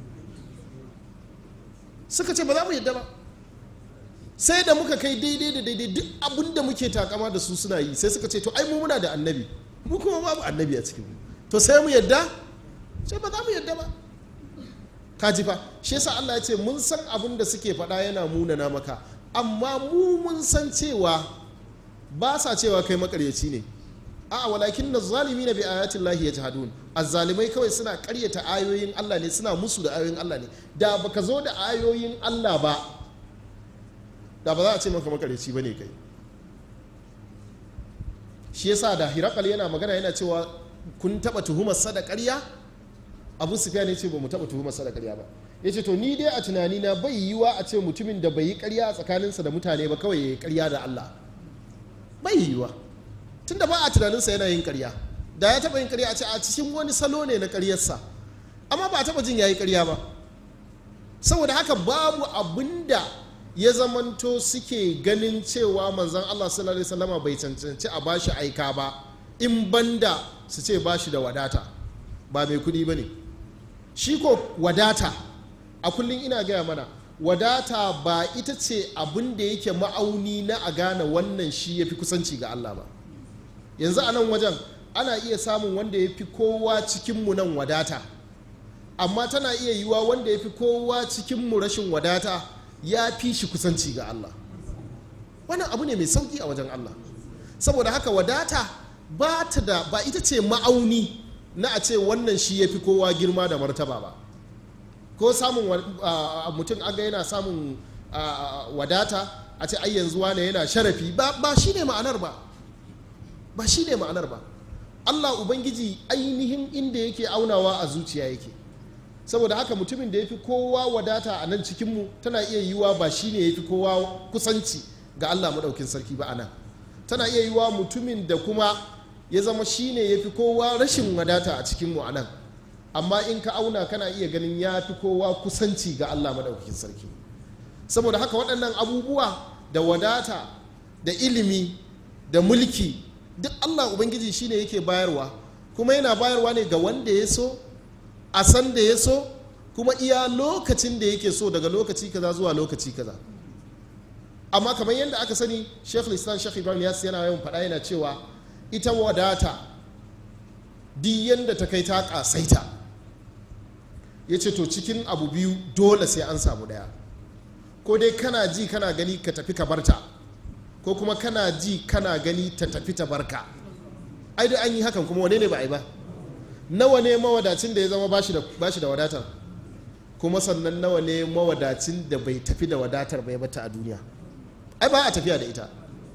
suka ce ba za mu yadda ba sai da muka kai daidai da daidai duk abin da muke takama da su suna yi sai suka ce to ai mu muna da annabi mu kuma babu annabi a cikin to sai mu yadda sai ba za mu yadda ba kaji fa shi yasa Allah ya ce mun san abin da suke faɗa yana munana maka amma mu mun san cewa ba sa cewa kai makaryaci ne a walakin na zalimi na bi ayatin lahi ya jihadun azzalimai kawai suna karyata ayoyin Allah ne suna musu da ayoyin Allah ne da baka zo da ayoyin Allah ba da ba za a ce maka makaryaci ba ne kai shi yasa da hirakal yana magana yana cewa kun taba tuhumar sa da karya abu sufiya ne ce ba mu taba tuhumar sa da karya ba ya ce to ni dai a tunani na bai yiwa a ce mutumin da bai yi karya a tsakaninsa da mutane ba kawai ya yi karya da Allah bai yiwa tun da ba a tunaninsa yana yin karya da ya taba yin karya a ce a cikin wani salo ne na karyarsa amma ba a taba jin ya yi karya ba saboda haka babu abin da ya zamanto suke ganin cewa manzon Allah sallallahu alaihi wasallama bai cancanci a bashi aika ba in banda su ce bashi da wadata ba mai kudi ba ne shi ko wadata a kullum ina gaya mana wadata ba ita ce abin da yake ma'auni na a gane wannan shi ya fi kusanci ga Allah ba yanzu a nan wajen ana iya samun wanda ya fi kowa cikinmu nan wadata amma tana iya yiwa wanda ya fi kowa cikinmu rashin wadata ya fi shi kusanci ga Allah wannan abu ne mai sauki a wajen Allah saboda haka wadata ba ta da ba ita ce ma'auni na a ce wannan shi ya fi kowa girma da martaba ba ko samun mutum aga yana samun wadata a ce ai yanzu wane yana sharafi ba shi ne ma'anar ba ba shi ne ma'anar ba Allah Ubangiji ainihin inda yake aunawa a zuciya yake saboda haka mutumin da ya fi kowa wadata a nan cikinmu tana iya yiwuwa ba shi ne ya fi kowa kusanci ga Allah maɗaukin sarki ba a nan tana iya yiwuwa mutumin da kuma ya zama shi ne ya fi kowa rashin wadata a cikinmu a nan amma in ka auna kana iya ganin ya fi kowa kusanci ga Allah maɗaukakin sarki saboda haka waɗannan abubuwa da wadata da ilimi da mulki duk Allah Ubangiji shi ne yake bayarwa kuma yana bayarwa ne ga wanda ya so a san da ya so kuma iya lokacin da yake so daga lokaci kaza zuwa lokaci kaza amma kamar yadda aka sani shekul islam shekul ibrahim yas yana yawan faɗa yana cewa ita wadata di yadda ta kai ta ƙasaita ya ce to cikin abu biyu dole sai an samu ɗaya ko dai kana ji kana gani ka tafi ka barta ko kuma kana ji kana gani ta tafi ta barka ai da an yi hakan kuma wane ne ba a yi ba nawa ne mawadacin da ya zama bashi da wadatar kuma sannan nawa ne mawadacin da bai tafi da wadatar bai bata a duniya ai ba a tafiya da ita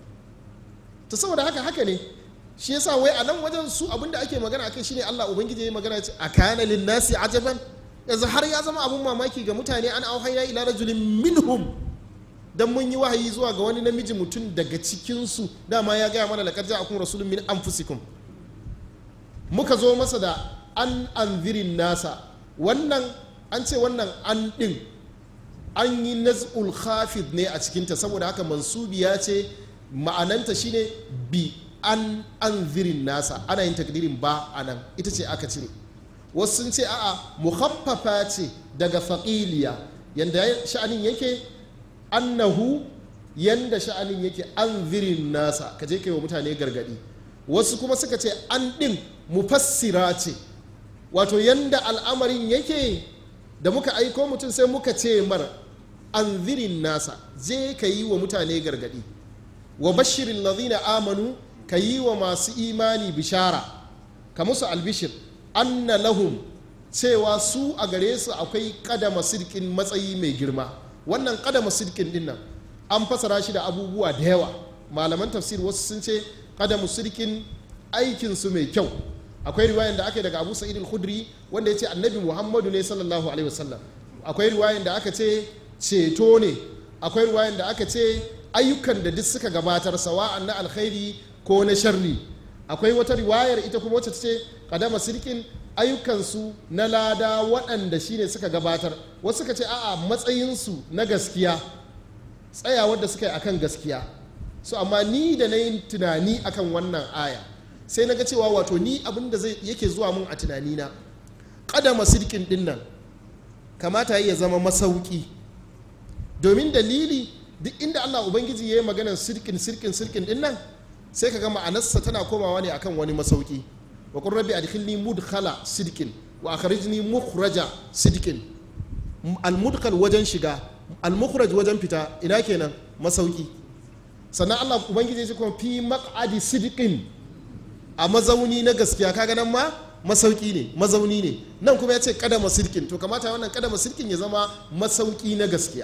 ta saboda haka haka ne shi yasa wai a nan wajen su abinda ake magana akai shine Allah ubangiji ya magana ce a kana lin nasi ajaban yanzu har ya zama abun mamaki ga mutane an auhayna ila rajulin minhum dan mun yi wahayi zuwa ga wani namiji mutum daga cikin su dama ya gaya mana laqad ja'akum rasulun min anfusikum muka zo masa da an anzirin nasa wannan an ce wannan an ɗin an yi naz'ul khafid ne a cikinta saboda haka mansubi ya ce ma'ananta shine bi an anzirin nasa ana yin takdirin ba a nan ita ce aka cire wasu sun ce a'a muhaffafa ce daga faƙiliya yanda sha'anin yake annahu yanda sha'anin yake anzirin nasa ka je kai wa mutane gargadi wasu kuma suka ce an ɗin mufassira ce wato yanda al'amarin yake da muka aiko mutum sai muka ce mar anzirin nasa je ka yi wa mutane gargadi wa bashirin lazina amanu ka yi wa masu imani bishara ka musu albishir anna lahum cewa su a gare su akwai kadama sirkin matsayi mai girma wannan kadama sirkin din nan an fasara shi da abubuwa da yawa malaman tafsir wasu sun ce kadamu sirkin aikinsu mai kyau akwai riwayan da aka yi daga abu sa'id al-khudri wanda ya ce annabi muhammadu ne sallallahu alaihi wasallam akwai riwayan da aka ce ceto ne akwai riwayan da aka ce ayyukan da duk suka gabatar sawa'an na alkhairi ko na sharri akwai wata riwayar ita kuma wacce ta ce kadama sirkin ayyukansu na lada waɗanda shine suka gabatar wasu suka ce a'a matsayinsu na gaskiya tsayawar da suka yi akan gaskiya so amma ni da na yi tunani akan wannan aya sai na ga cewa wato ni abin da zai yake zuwa mun a tunanina kadama sirkin din nan kamata ya zama masauki domin dalili duk inda Allah Ubangiji ya yi maganar sirkin sirkin sirkin din nan sai ka ga ma'anarsa tana komawa ne akan wani masauki wa qur rabbi adkhilni mudkhala sidqin wa akhrijni mukhraja sidqin al mudkhal wajen shiga al mukhraj wajen fita ina kenan masauki sannan Allah Ubangiji ya ce kuma fi maq'adi sidqin a mazauni na gaskiya kaga nan ma masauki ne mazauni ne nan kuma ya ce kadama sirkin to kamata wannan kadama sirkin ya zama masauki na gaskiya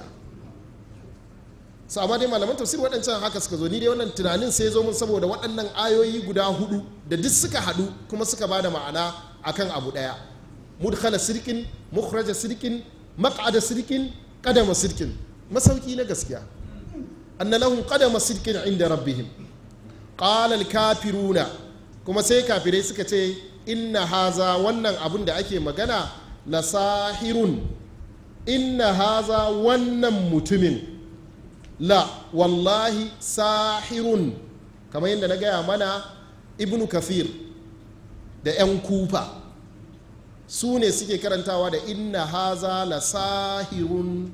su amma dai malaman tafsir waɗancan haka suka zo ni dai wannan tunanin sai zo mun saboda waɗannan ayoyi guda hudu da duk suka haɗu kuma suka ba da ma'ana akan abu ɗaya mudkhala sirkin mukhraja sirkin maq'ada sirkin qadama sirkin masauki na gaskiya anna lahum qadama sirkin inda rabbihim qala al-kafiruna kuma sai kafirai suka ce inna haza wannan abun da ake magana la sahirun inna haza wannan mutumin la wallahi sahirun kamar yadda na gaya mana ibnu kafir da 'yan kufa su ne suke karantawa da inna haza la sahirun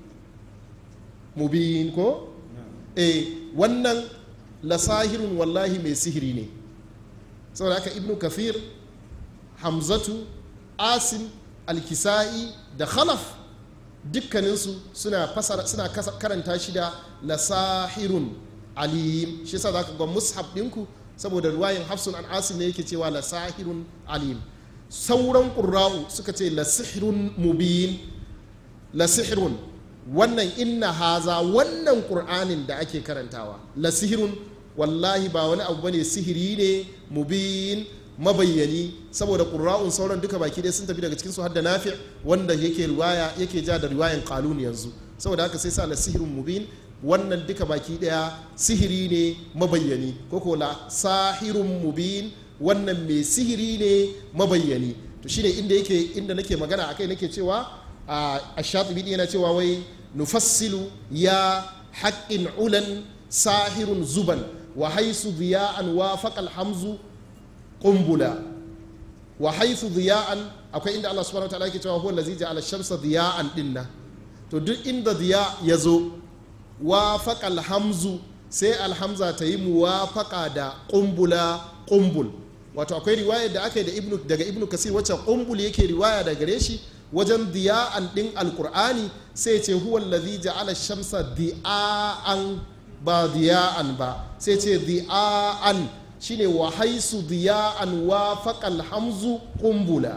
mubin ko? eh wannan la sahirun wallahi mai sihiri ne saboda haka ibnu kafir hamzatu asim alkisa'i da khalaf dukkaninsu suna fasara suna karanta shi da lasahirun alim shi yasa zaka ga mushaf ɗinku saboda ruwayin hafsun an asim ne yake cewa lasahirun alim sauran qurra'u suka ce lasihirun mubin lasihirun wannan inna haza wannan qur'anin da ake karantawa lasihirun wallahi ba wani abu bane sihiri ne mubin mabayyani saboda ƙura'un sauran duka baki ɗaya sun tafi daga cikinsu har da nafi wanda yake riwaya yake ja da riwayan kalun yanzu saboda haka sai sa la sihirin mubin wannan duka baki ɗaya sihiri ne mabayyani ko ko la sahirun mubin wannan mai sihiri ne mabayyani to shine inda yake inda nake magana akai nake cewa a shatibi yana cewa wai nufassilu ya haƙƙin ulan sahirun zuban wa haisu ziya'an wa faƙal hamzu kumbula wa haithu diya'an akwai inda Allah subhanahu wataala yake cewa huwa allazi ja'ala shamsa diya'an dinna to duk inda diya ya zo wafaqa alhamzu sai alhamza ta yi muwafaqa da kumbula kumbul wato akwai riwaya da aka yi da ibnu daga ibnu kasir wacce kumbul yake riwaya da gare shi wajen diya'an din alqur'ani sai ce huwa allazi ja'ala shamsa diya'an ba diya'an ba sai ce diya'an shine wa haisu diya'an wa faƙal hamzu ƙumbula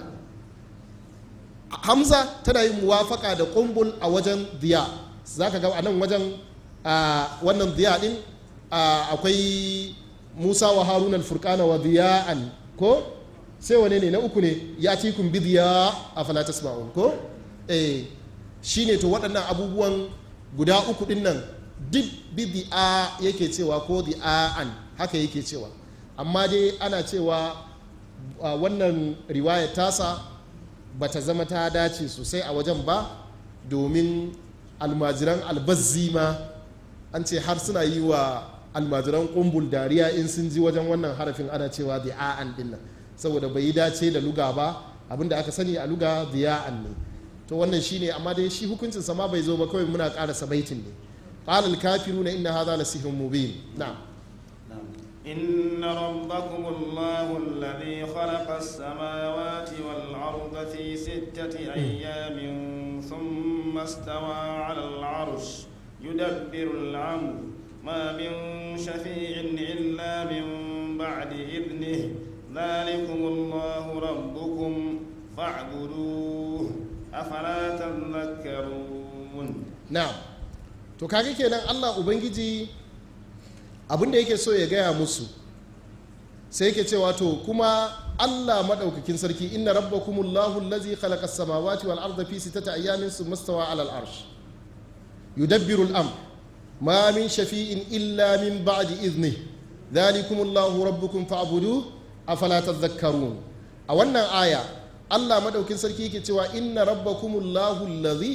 hamza tana yin muwafaka da ƙumbul a wajen diya za ka ga a nan wajen wannan diya ɗin akwai musa wa haruna furkana wa diya'an ko sai wane ne na uku ne ya ci kun bi diya a falatas ma'un ko eh shine to waɗannan abubuwan guda uku ɗin nan duk bidi'a yake cewa ko di'a'an haka yake cewa amma dai ana cewa wannan riwayar tasa ba ta zama ta dace sosai a wajen ba domin almajiran albazzi ma an ce har suna yi wa almajiran kumbul dariya in sun ji wajen wannan harafin ana cewa di'a'an din nan saboda bai yi dace da luga ba abinda aka sani a luga di'a'an ne to wannan shine amma dai shi hukuncin sama bai zo ba kawai muna ƙara sabaitin ne qala al-kafiruna inna hadha la sihrun mubin na'am إن ربكم الله الذي خلق السماوات والأرض في ستة أيام ثم استوى على العرش يدبر الأمر ما من شفيع إلا من بعد إذنه ذلكم الله ربكم فاعبدوه أفلا تذكرون نعم to kage kenan Allah ubangiji abin da yake so ya gaya musu sai yake cewa to kuma Allah madaukakin sarki inna rabbakumullahu allazi khalaqa as-samawati wal arda fi sittati ayamin thumma stawa 'ala al-arsh yudabbiru al-amr ma min shafi'in illa min ba'di idhnihi dhalikumullahu rabbukum fa'buduhu afala tadhakkarun a wannan aya Allah madaukakin sarki yake cewa inna rabbakumullahu allazi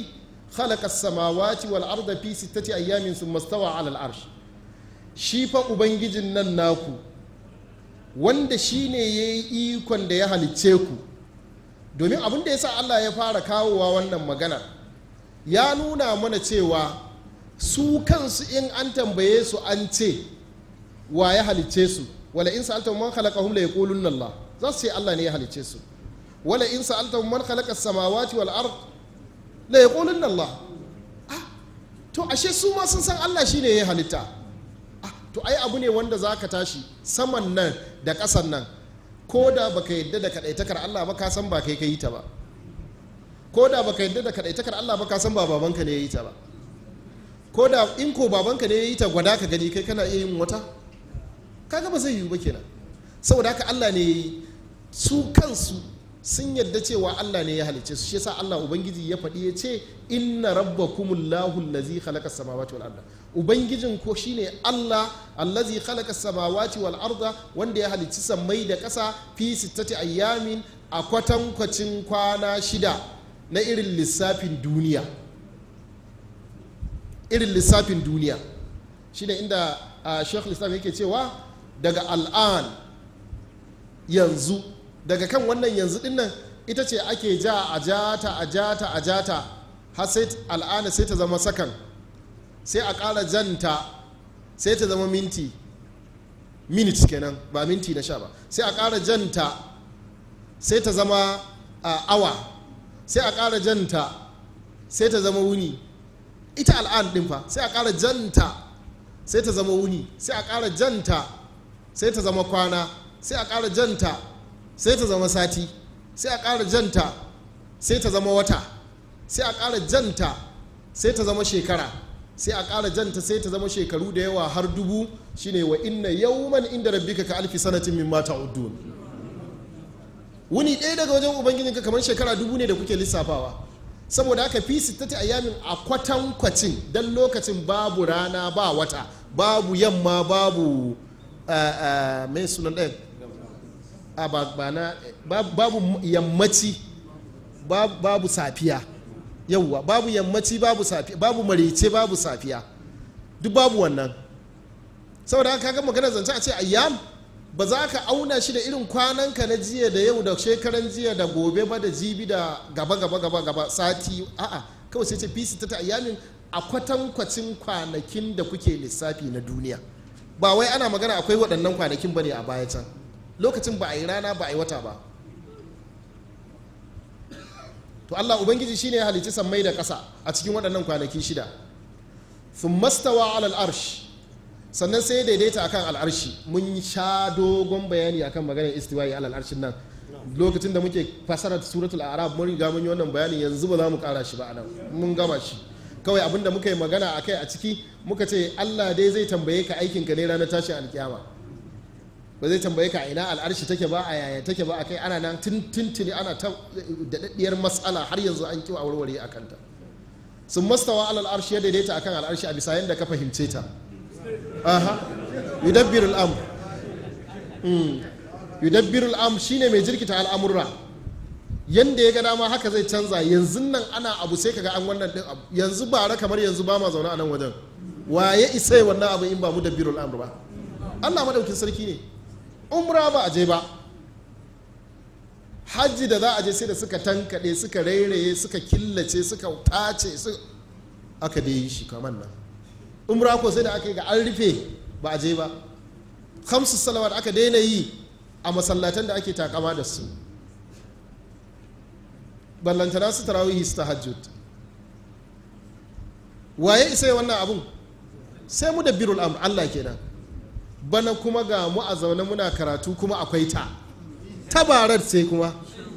khalaqa as-samawati wal arda fi sittati ayyamin thumma stawa 'ala al-arsh shi fa ubangijin nan naku wanda shine yayi ikon da ya halicce ku domin abin da yasa Allah ya fara kawowa wannan magana ya nuna mana cewa su kansu in an tambaye su an ce wa ya halicce su wala in sa'alta man khalaqahum la yaqulunna Allah za su ce Allah ne ya halicce su wala in sa'alta man khalaqa as-samawati wal ard la yaqulunna Allah ah to ashe su ma sun san Allah shine ya halitta ah to ai abu ne wanda zaka tashi saman nan da ƙasan nan ko da baka yadda da kadaitakar Allah ba ka san ba kai ka yi ta ba ko da baka yadda da kadaitakar Allah ba ka san ba babanka ne ya yi ta ba ko da in ko babanka ne ya yi ta gwada ka gani kai kana iya yin wata kaga ba zai yiwu ba kenan saboda haka Allah ne ya yi su kansu sun yadda cewa Allah ne ya halicce su shi yasa Allah ubangiji ya faɗi ya ce inna rabbakumullahu allazi khalaqa samawati wal arda ubangijin ko shine Allah allazi khalaqa samawati wal arda wanda ya halicci sammai da ƙasa fi sittati ayyamin a kwatankwacin kwana shida na irin lissafin duniya irin lissafin duniya shine inda uh, Sheikh Islam yake cewa daga al'an yanzu daga kan wannan yanzu din nan ita ce ake ja a jata a jata a jata har sai al'ana sai ta zama sakan sai a ƙara janta sai ta zama minti minutes kenan ba minti na sha ba sai a ƙara janta sai ta zama awa sai a ƙara janta sai ta zama wuni ita al'an ɗin fa sai a ƙara janta sai ta zama wuni sai a ƙara janta sai ta zama kwana sai a ƙara janta sai ta zama sati sai a ƙara janta sai ta zama wata sai a ƙara janta sai ta zama shekara sai a ƙara janta sai ta zama shekaru da yawa har dubu shine wa inna yawman inda rabbika ka alfi sanatin mimma ta'uddun wuni ɗaya daga wajen ubangijinka kamar shekara dubu ne da kuke lissafawa saboda haka fi sittati ayyamin a kwatankwacin dan lokacin babu rana ba wata babu yamma babu mai sunan ɗaya a ba na babu yammaci babu safiya yauwa babu yammaci babu safiya babu marece babu safiya duk babu wannan saboda haka kaga magana zance a ce ayyam ba za ka auna shi da irin kwananka na jiya da yau da shekaran jiya da gobe ba da jibi da gaba gaba gaba gaba sati a'a kawai sai ce fisi ta ayyamin a kwatankwacin kwanakin da kuke lissafi na duniya ba wai ana magana akwai waɗannan kwanakin ba ne a baya can lokacin ba a yi rana ba a yi wata ba to Allah ubangiji shine ya halicci sammai da ƙasa a cikin waɗannan kwanaki shida sun mastawa alal arsh sannan sai ya daidaita akan al'arshi mun sha dogon bayani akan maganar istiwa'i alal arshin nan lokacin da muke fasara suratul arab mun riga mun yi wannan bayani yanzu ba za mu kara shi ba anan mun gama shi kawai abinda muka yi magana akai a ciki muka ce Allah dai zai tambaye ka aikinka ne ranar tashin alkiyama ba zai tambaye ka ina al'arshi take ba a yaya take ba a kai ana nan tuntuni ana ta daɗaɗɗiyar matsala har yanzu an kiwa warware a kanta sun mastawa alal arshi ya daidaita akan al'arshi a bisa yadda ka fahimce ta aha yudabbiru al'amr yudabbiru al'amr shine mai jirkita al'amurra yanda ya ga dama haka zai canza yanzu nan ana abu sai kaga an wannan din abu yanzu bara kamar yanzu ba ma zaune a nan wajen waye isa wannan abu in ba mu dabbirul amr ba Allah madaukin sarki ne umra ba a je ba hajji da za a je sai da suka tankaɗe suka rairaye suka killace suka tace su aka dai yi shi kamar nan umra ko sai da aka yi ga an rufe ba a je ba hamsu salawat aka daina yi a masallatan da ake takama da su ballantana su tarawihi su tahajjud waye isa wannan abun sai mu da birul amr Allah kenan bana kuma ga mu a zaune muna karatu kuma akwai ta tabarar sai kuma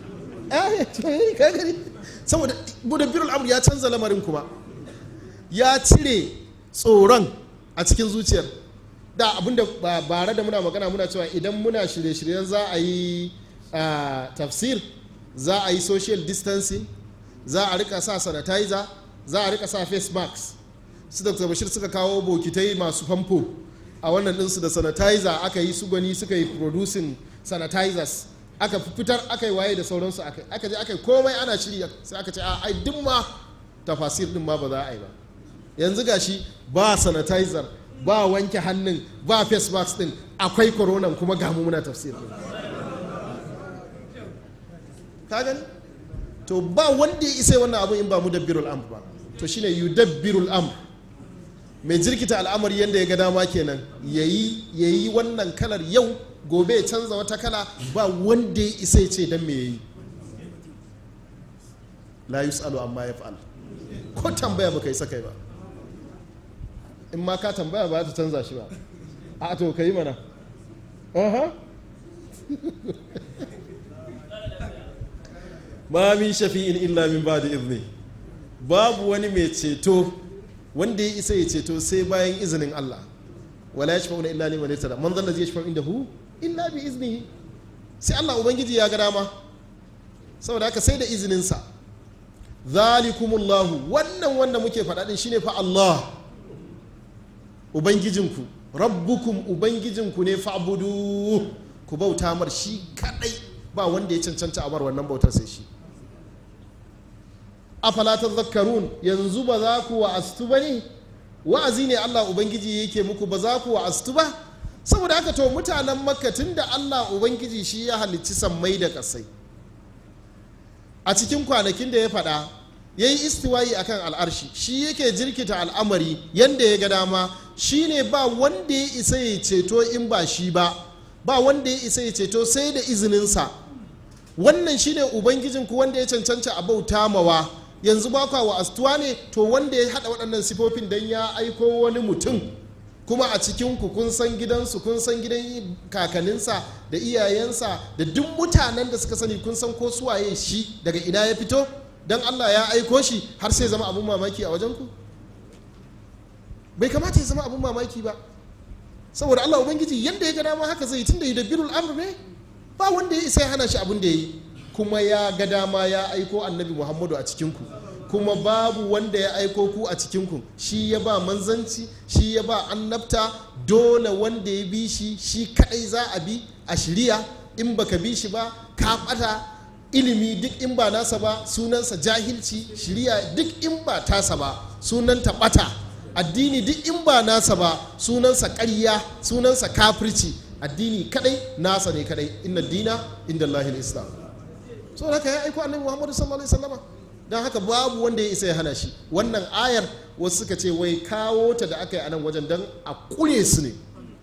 saboda mudabbirul amr ya canza lamarin kuma ya cire tsoron a cikin zuciyar da abinda bare da muna magana muna cewa idan muna shirye-shiryen za a yi tafsir za a yi social distancing za a rika sa sanitizer za a rika sa face mask su dr bashir suka kawo bokitai masu famfo a wannan ɗinsu da sanitizer aka yi su gwani suka yi producing sanitizers aka fitar aka yi waye da sauransu aka je aka yi komai ana shiri sai aka ce a ai duk ma tafasir din ma ba za a yi ba yanzu gashi ba sanitizer ba wanke hannun ba face mask din akwai corona kuma ga mu muna tafsir din ka gani to ba wanda ya isa wannan abu in ba mu dabbirul amr ba to shine yudabbirul amr mai jirkita al'amari yadda ya ga dama kenan yayi yayi wannan kalar yau gobe ya canza wata kala ba wanda ya isa ya ce dan me yayi la yus'alu amma yaf'al ko tambaya baka yi sakai ba in ma ka tambaya ba ta canza shi ba a to kai mana aha ma min shafi'in illa min ba'di izni babu wani mai ceto wanda ya isa ya ceto sai bayan izinin Allah wala yashfa'una illa liman yatada man zalla zai yashfa'u indahu illa bi iznihi sai Allah ubangiji ya ga dama saboda haka sai da izinin sa zalikumullahu wannan wanda muke faɗa din shine fa Allah ubangijinku rabbukum ubangijinku ne fa'budu ku bauta mar shi kadai ba wanda ya cancanta a bar wannan bautar sai shi afala tadhakkarun yanzu ba za ku wa'astu ba ne wa'azi ne Allah ubangiji yake muku ba za ku wa'astu ba saboda haka to mutanen makka tunda Allah ubangiji shi ya halicci sammai da kasai a cikin kwanakin da ya faɗa ya yi istiwayi akan al'arshi shi yake jirkita al'amari yanda ya ga dama shi ne ba wanda ya isa ya ceto in ba shi ba ba wanda ya isa ya ceto sai da izininsa wannan shine ubangijinku wanda ya cancanta a bauta mawa yanzu ba kwa wa astuwa ne to wanda ya haɗa waɗannan sifofin don ya aiko wani mutum kuma a cikinku kun san gidansu kun san gidan kakaninsa da iyayensa da duk mutanen da suka sani kun san ko suwaye shi daga ina ya fito don allah ya aiko shi har sai zama abun mamaki a wajenku bai kamata ya zama abun mamaki ba saboda allah ubangiji yadda ya ga dama haka zai tun da yudabbirul amr ne ba wanda ya isa ya hana shi abin da ya yi kuma ya ga dama ya aiko annabi muhammadu a cikinku kuma babu wanda ya aiko ku a cikinku shi ya ba manzanci shi ya ba annabta dole wanda ya bi shi shi kadai za a bi a shirya in baka bi shi ba ka bata ilimi duk in ba nasa ba sunansa jahilci shirya duk in ba tasa ba sunanta bata addini duk in ba nasa ba sunansa ƙarya sunansa kafirci addini kadai nasa ne kadai inna dina inda Allahil islam so haka ya aiko annabi muhammadu sallallahu alaihi wasallama don haka babu wanda ya isa ya hana shi wannan ayar wasu suka ce wai kawo ta da aka yi a nan wajen don a kure su ne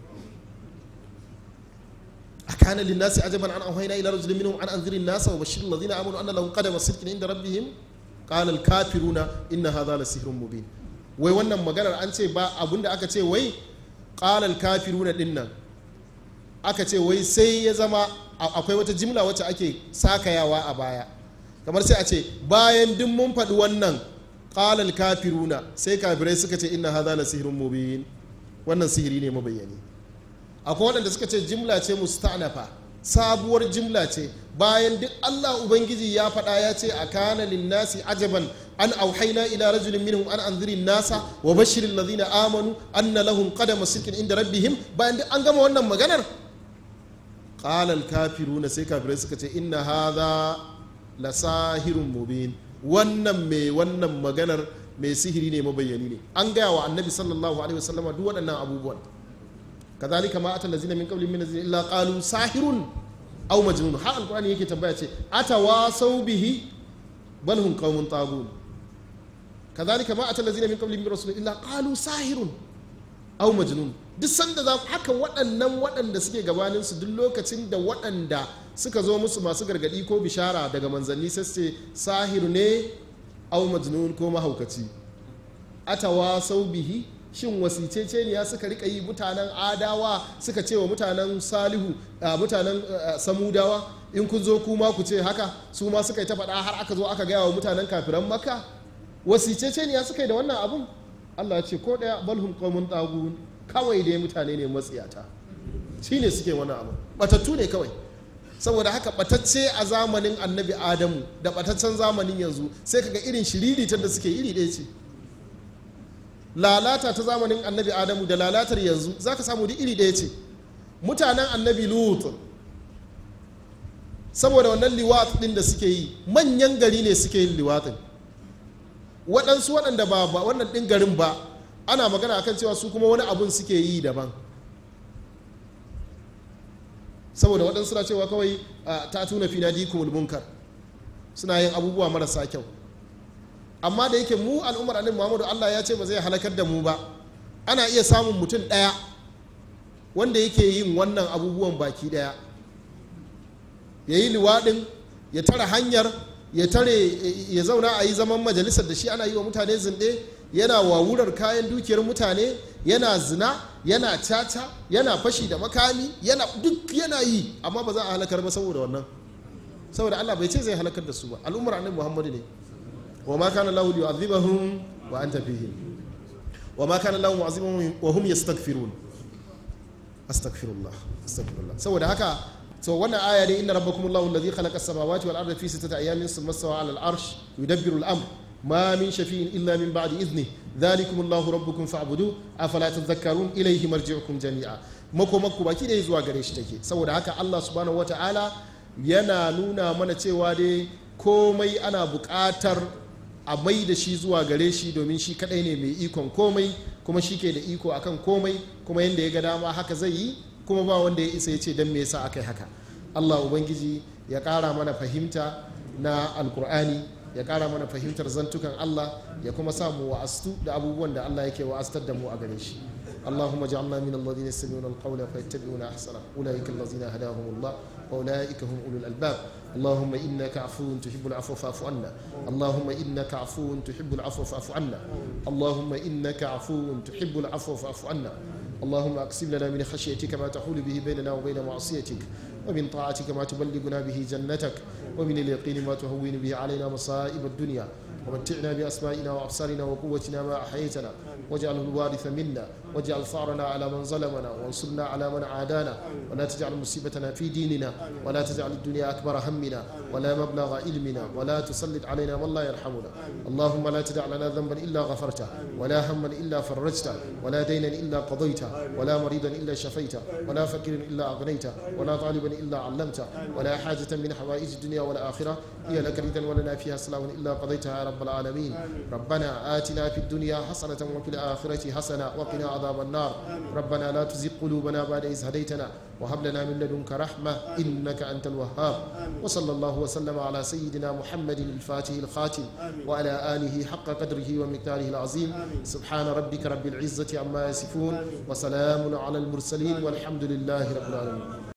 a kana linnasi ajaban an auhayna ila rajulin minhum an anziri nasa wa bashir alladhina amanu anna lahum qadama sidqin inda rabbihim qala al kafiruna inna hadha la sihrun mubin wai wannan maganar an ce ba abinda aka ce wai qala al kafiruna dinnan aka ce wai sai ya zama akwai wata jimla wacce ake sakayawa a baya kamar sai a ce bayan duk mun faɗi wannan ƙalal kafiruna sai kafirai suka ce inna hadha la sihrun mubin wannan sihiri ne mabayyani akwai waɗanda suka ce jimla ce musta'nafa sabuwar jimla ce bayan duk Allah ubangiji ya faɗa ya ce a kana linnasi ajaban an auhaina ila rajulin minhum an anziri nasa wa bashirin ladina amanu anna lahum qadama sidqin inda rabbihim bayan duk an gama wannan maganar qalal kafiruna sai kafirai suka ce inna hadha la sahirun mubin wannan mai wannan maganar mai sihiri ne mabayyani ne an gaya wa annabi sallallahu alaihi wasallama duk waɗannan abubuwan kazalika ma atal lazina min qablihim min nazin illa qalu sahirun aw majnun har alqur'ani yake tambaya ce atawasau bihi bal hum qaumun tagun kazalika ma atal lazina min qablihim min rasulin illa qalu sahirun aw majnun duk sanda za haka waɗannan waɗanda suke gabanin su duk lokacin da waɗanda suka zo musu masu gargaɗi ko bishara daga manzanni sai ce sahiru ne au majnun ko mahaukaci atawa sau bihi shin wasiceceniya suka rika yi mutanen adawa suka ce wa mutanen salihu mutanen samudawa in kun zo kuma ku ce haka su ma suka yi ta faɗa har aka zo aka gaya wa mutanen kafiran makka wasiceceniya suka yi da wannan abun allah ya ce ko ɗaya balhum qaumun tagun kawai dai mutane ne matsiyata shi ne suke wani abu batattu ne kawai saboda haka batacce a zamanin annabi adamu da bataccen zamanin yanzu sai kaga irin shiriritar da suke iri ɗaya ce lalata ta zamanin annabi adamu da lalatar yanzu za ka samu duk iri ɗaya ce mutanen annabi lut saboda wannan liwat ɗin da suke yi manyan gari ne suke yin liwatin waɗansu waɗanda ba ba wannan ɗin garin ba ana magana akan cewa su kuma wani abun suke yi daban saboda waɗansu suna cewa kawai a, ta tuna fi nadikumul munkar suna yin abubuwa marasa kyau amma da yake mu al'ummar annabi muhammadu allah ya ce ba zai halakar da mu ba ana iya samun mutum ɗaya wanda yake yin wannan abubuwan baki ɗaya ya yi liwaɗin ya tara hanyar ya tare ya zauna a yi zaman majalisar da shi ana yi wa mutane zinɗe yana wawurar kayan dukiyar mutane yana zina yana caca yana fashi da makami yana duk yana yi amma ba za a halakar ba saboda wannan saboda Allah bai ce zai halakar da su ba al'ummar annabi Muhammadu ne wa ma kana lahu yu'adhibuhum wa anta fihim wa ma kana lahu mu'adhibuhum wa hum yastaghfirun astaghfirullah astaghfirullah saboda haka so wannan aya ne inna rabbakumullahu alladhi khalaqa as-samawati wal arda fi sittati ayamin thumma stawa 'ala al-arsh yudabbiru al-amr ما من شفيع إلا من بعد إذنه ذلكم الله ربكم فاعبدوه أفلا تذكرون إليه مرجعكم جميعا mako mako baki da zuwa gare shi take saboda haka Allah subhanahu wata'ala yana nuna mana cewa dai komai ana buƙatar a mai da shi zuwa gare shi domin shi kadai ne mai ikon komai kuma shi ke da iko akan komai kuma yadda ya ga dama haka zai yi kuma ba wanda ya isa ya ce don me yasa aka yi haka Allah ubangiji ya ƙara mana fahimta na alkur'ani ya kara mana fahimtar zantukan Allah ya kuma sa mu wa'astu da abubuwan da Allah yake wa'astar da mu a gare shi اللهم اجعلنا من الذين يستمعون القول فيتبعون احسنه اولئك الذين هداهم الله واولئك هم اولو الالباب اللهم انك عفو تحب العفو فاعف عنا اللهم انك عفو تحب العفو فاعف عنا اللهم انك عفو تحب العفو فاعف عنا اللهم اقسم لنا من خشيتك ما تحول به بيننا وبين معصيتك ومن طاعتك ما تبلغنا به جنتك ومن اليقين ما تهون به علينا مصائب الدنيا ومتعنا بأسمائنا وأبصارنا وقوتنا ما أحييتنا واجعله الوارث منا واجعل ثارنا على من ظلمنا وانصرنا على من عادانا ولا تجعل مصيبتنا في ديننا ولا تجعل الدنيا أكبر همنا ولا مبلغ علمنا ولا تسلط علينا من لا يرحمنا اللهم لا تدع لنا ذنبا إلا غفرته ولا هما إلا فرجته ولا دينا إلا قضيته ولا مريضا إلا شفيته ولا فقيرا إلا أغنيته ولا طالبا إلا علمته ولا حاجة من حوائج الدنيا والآخرة هي لك ردا ولنا فيها سلام إلا قضيتها يا رب العالمين ربنا آتنا في الدنيا حسنة وفي الآخرة حسنة وقنا عذاب النار ربنا لا تزغ قلوبنا بعد إذ هديتنا وهب لنا من لدنك رحمة إنك أنت الوهاب وصلى الله وسلم على سيدنا محمد الفاتح الخاتم وعلى آله حق قدره ومقداره العظيم سبحان ربك رب العزة عما يصفون وسلام على المرسلين والحمد لله رب العالمين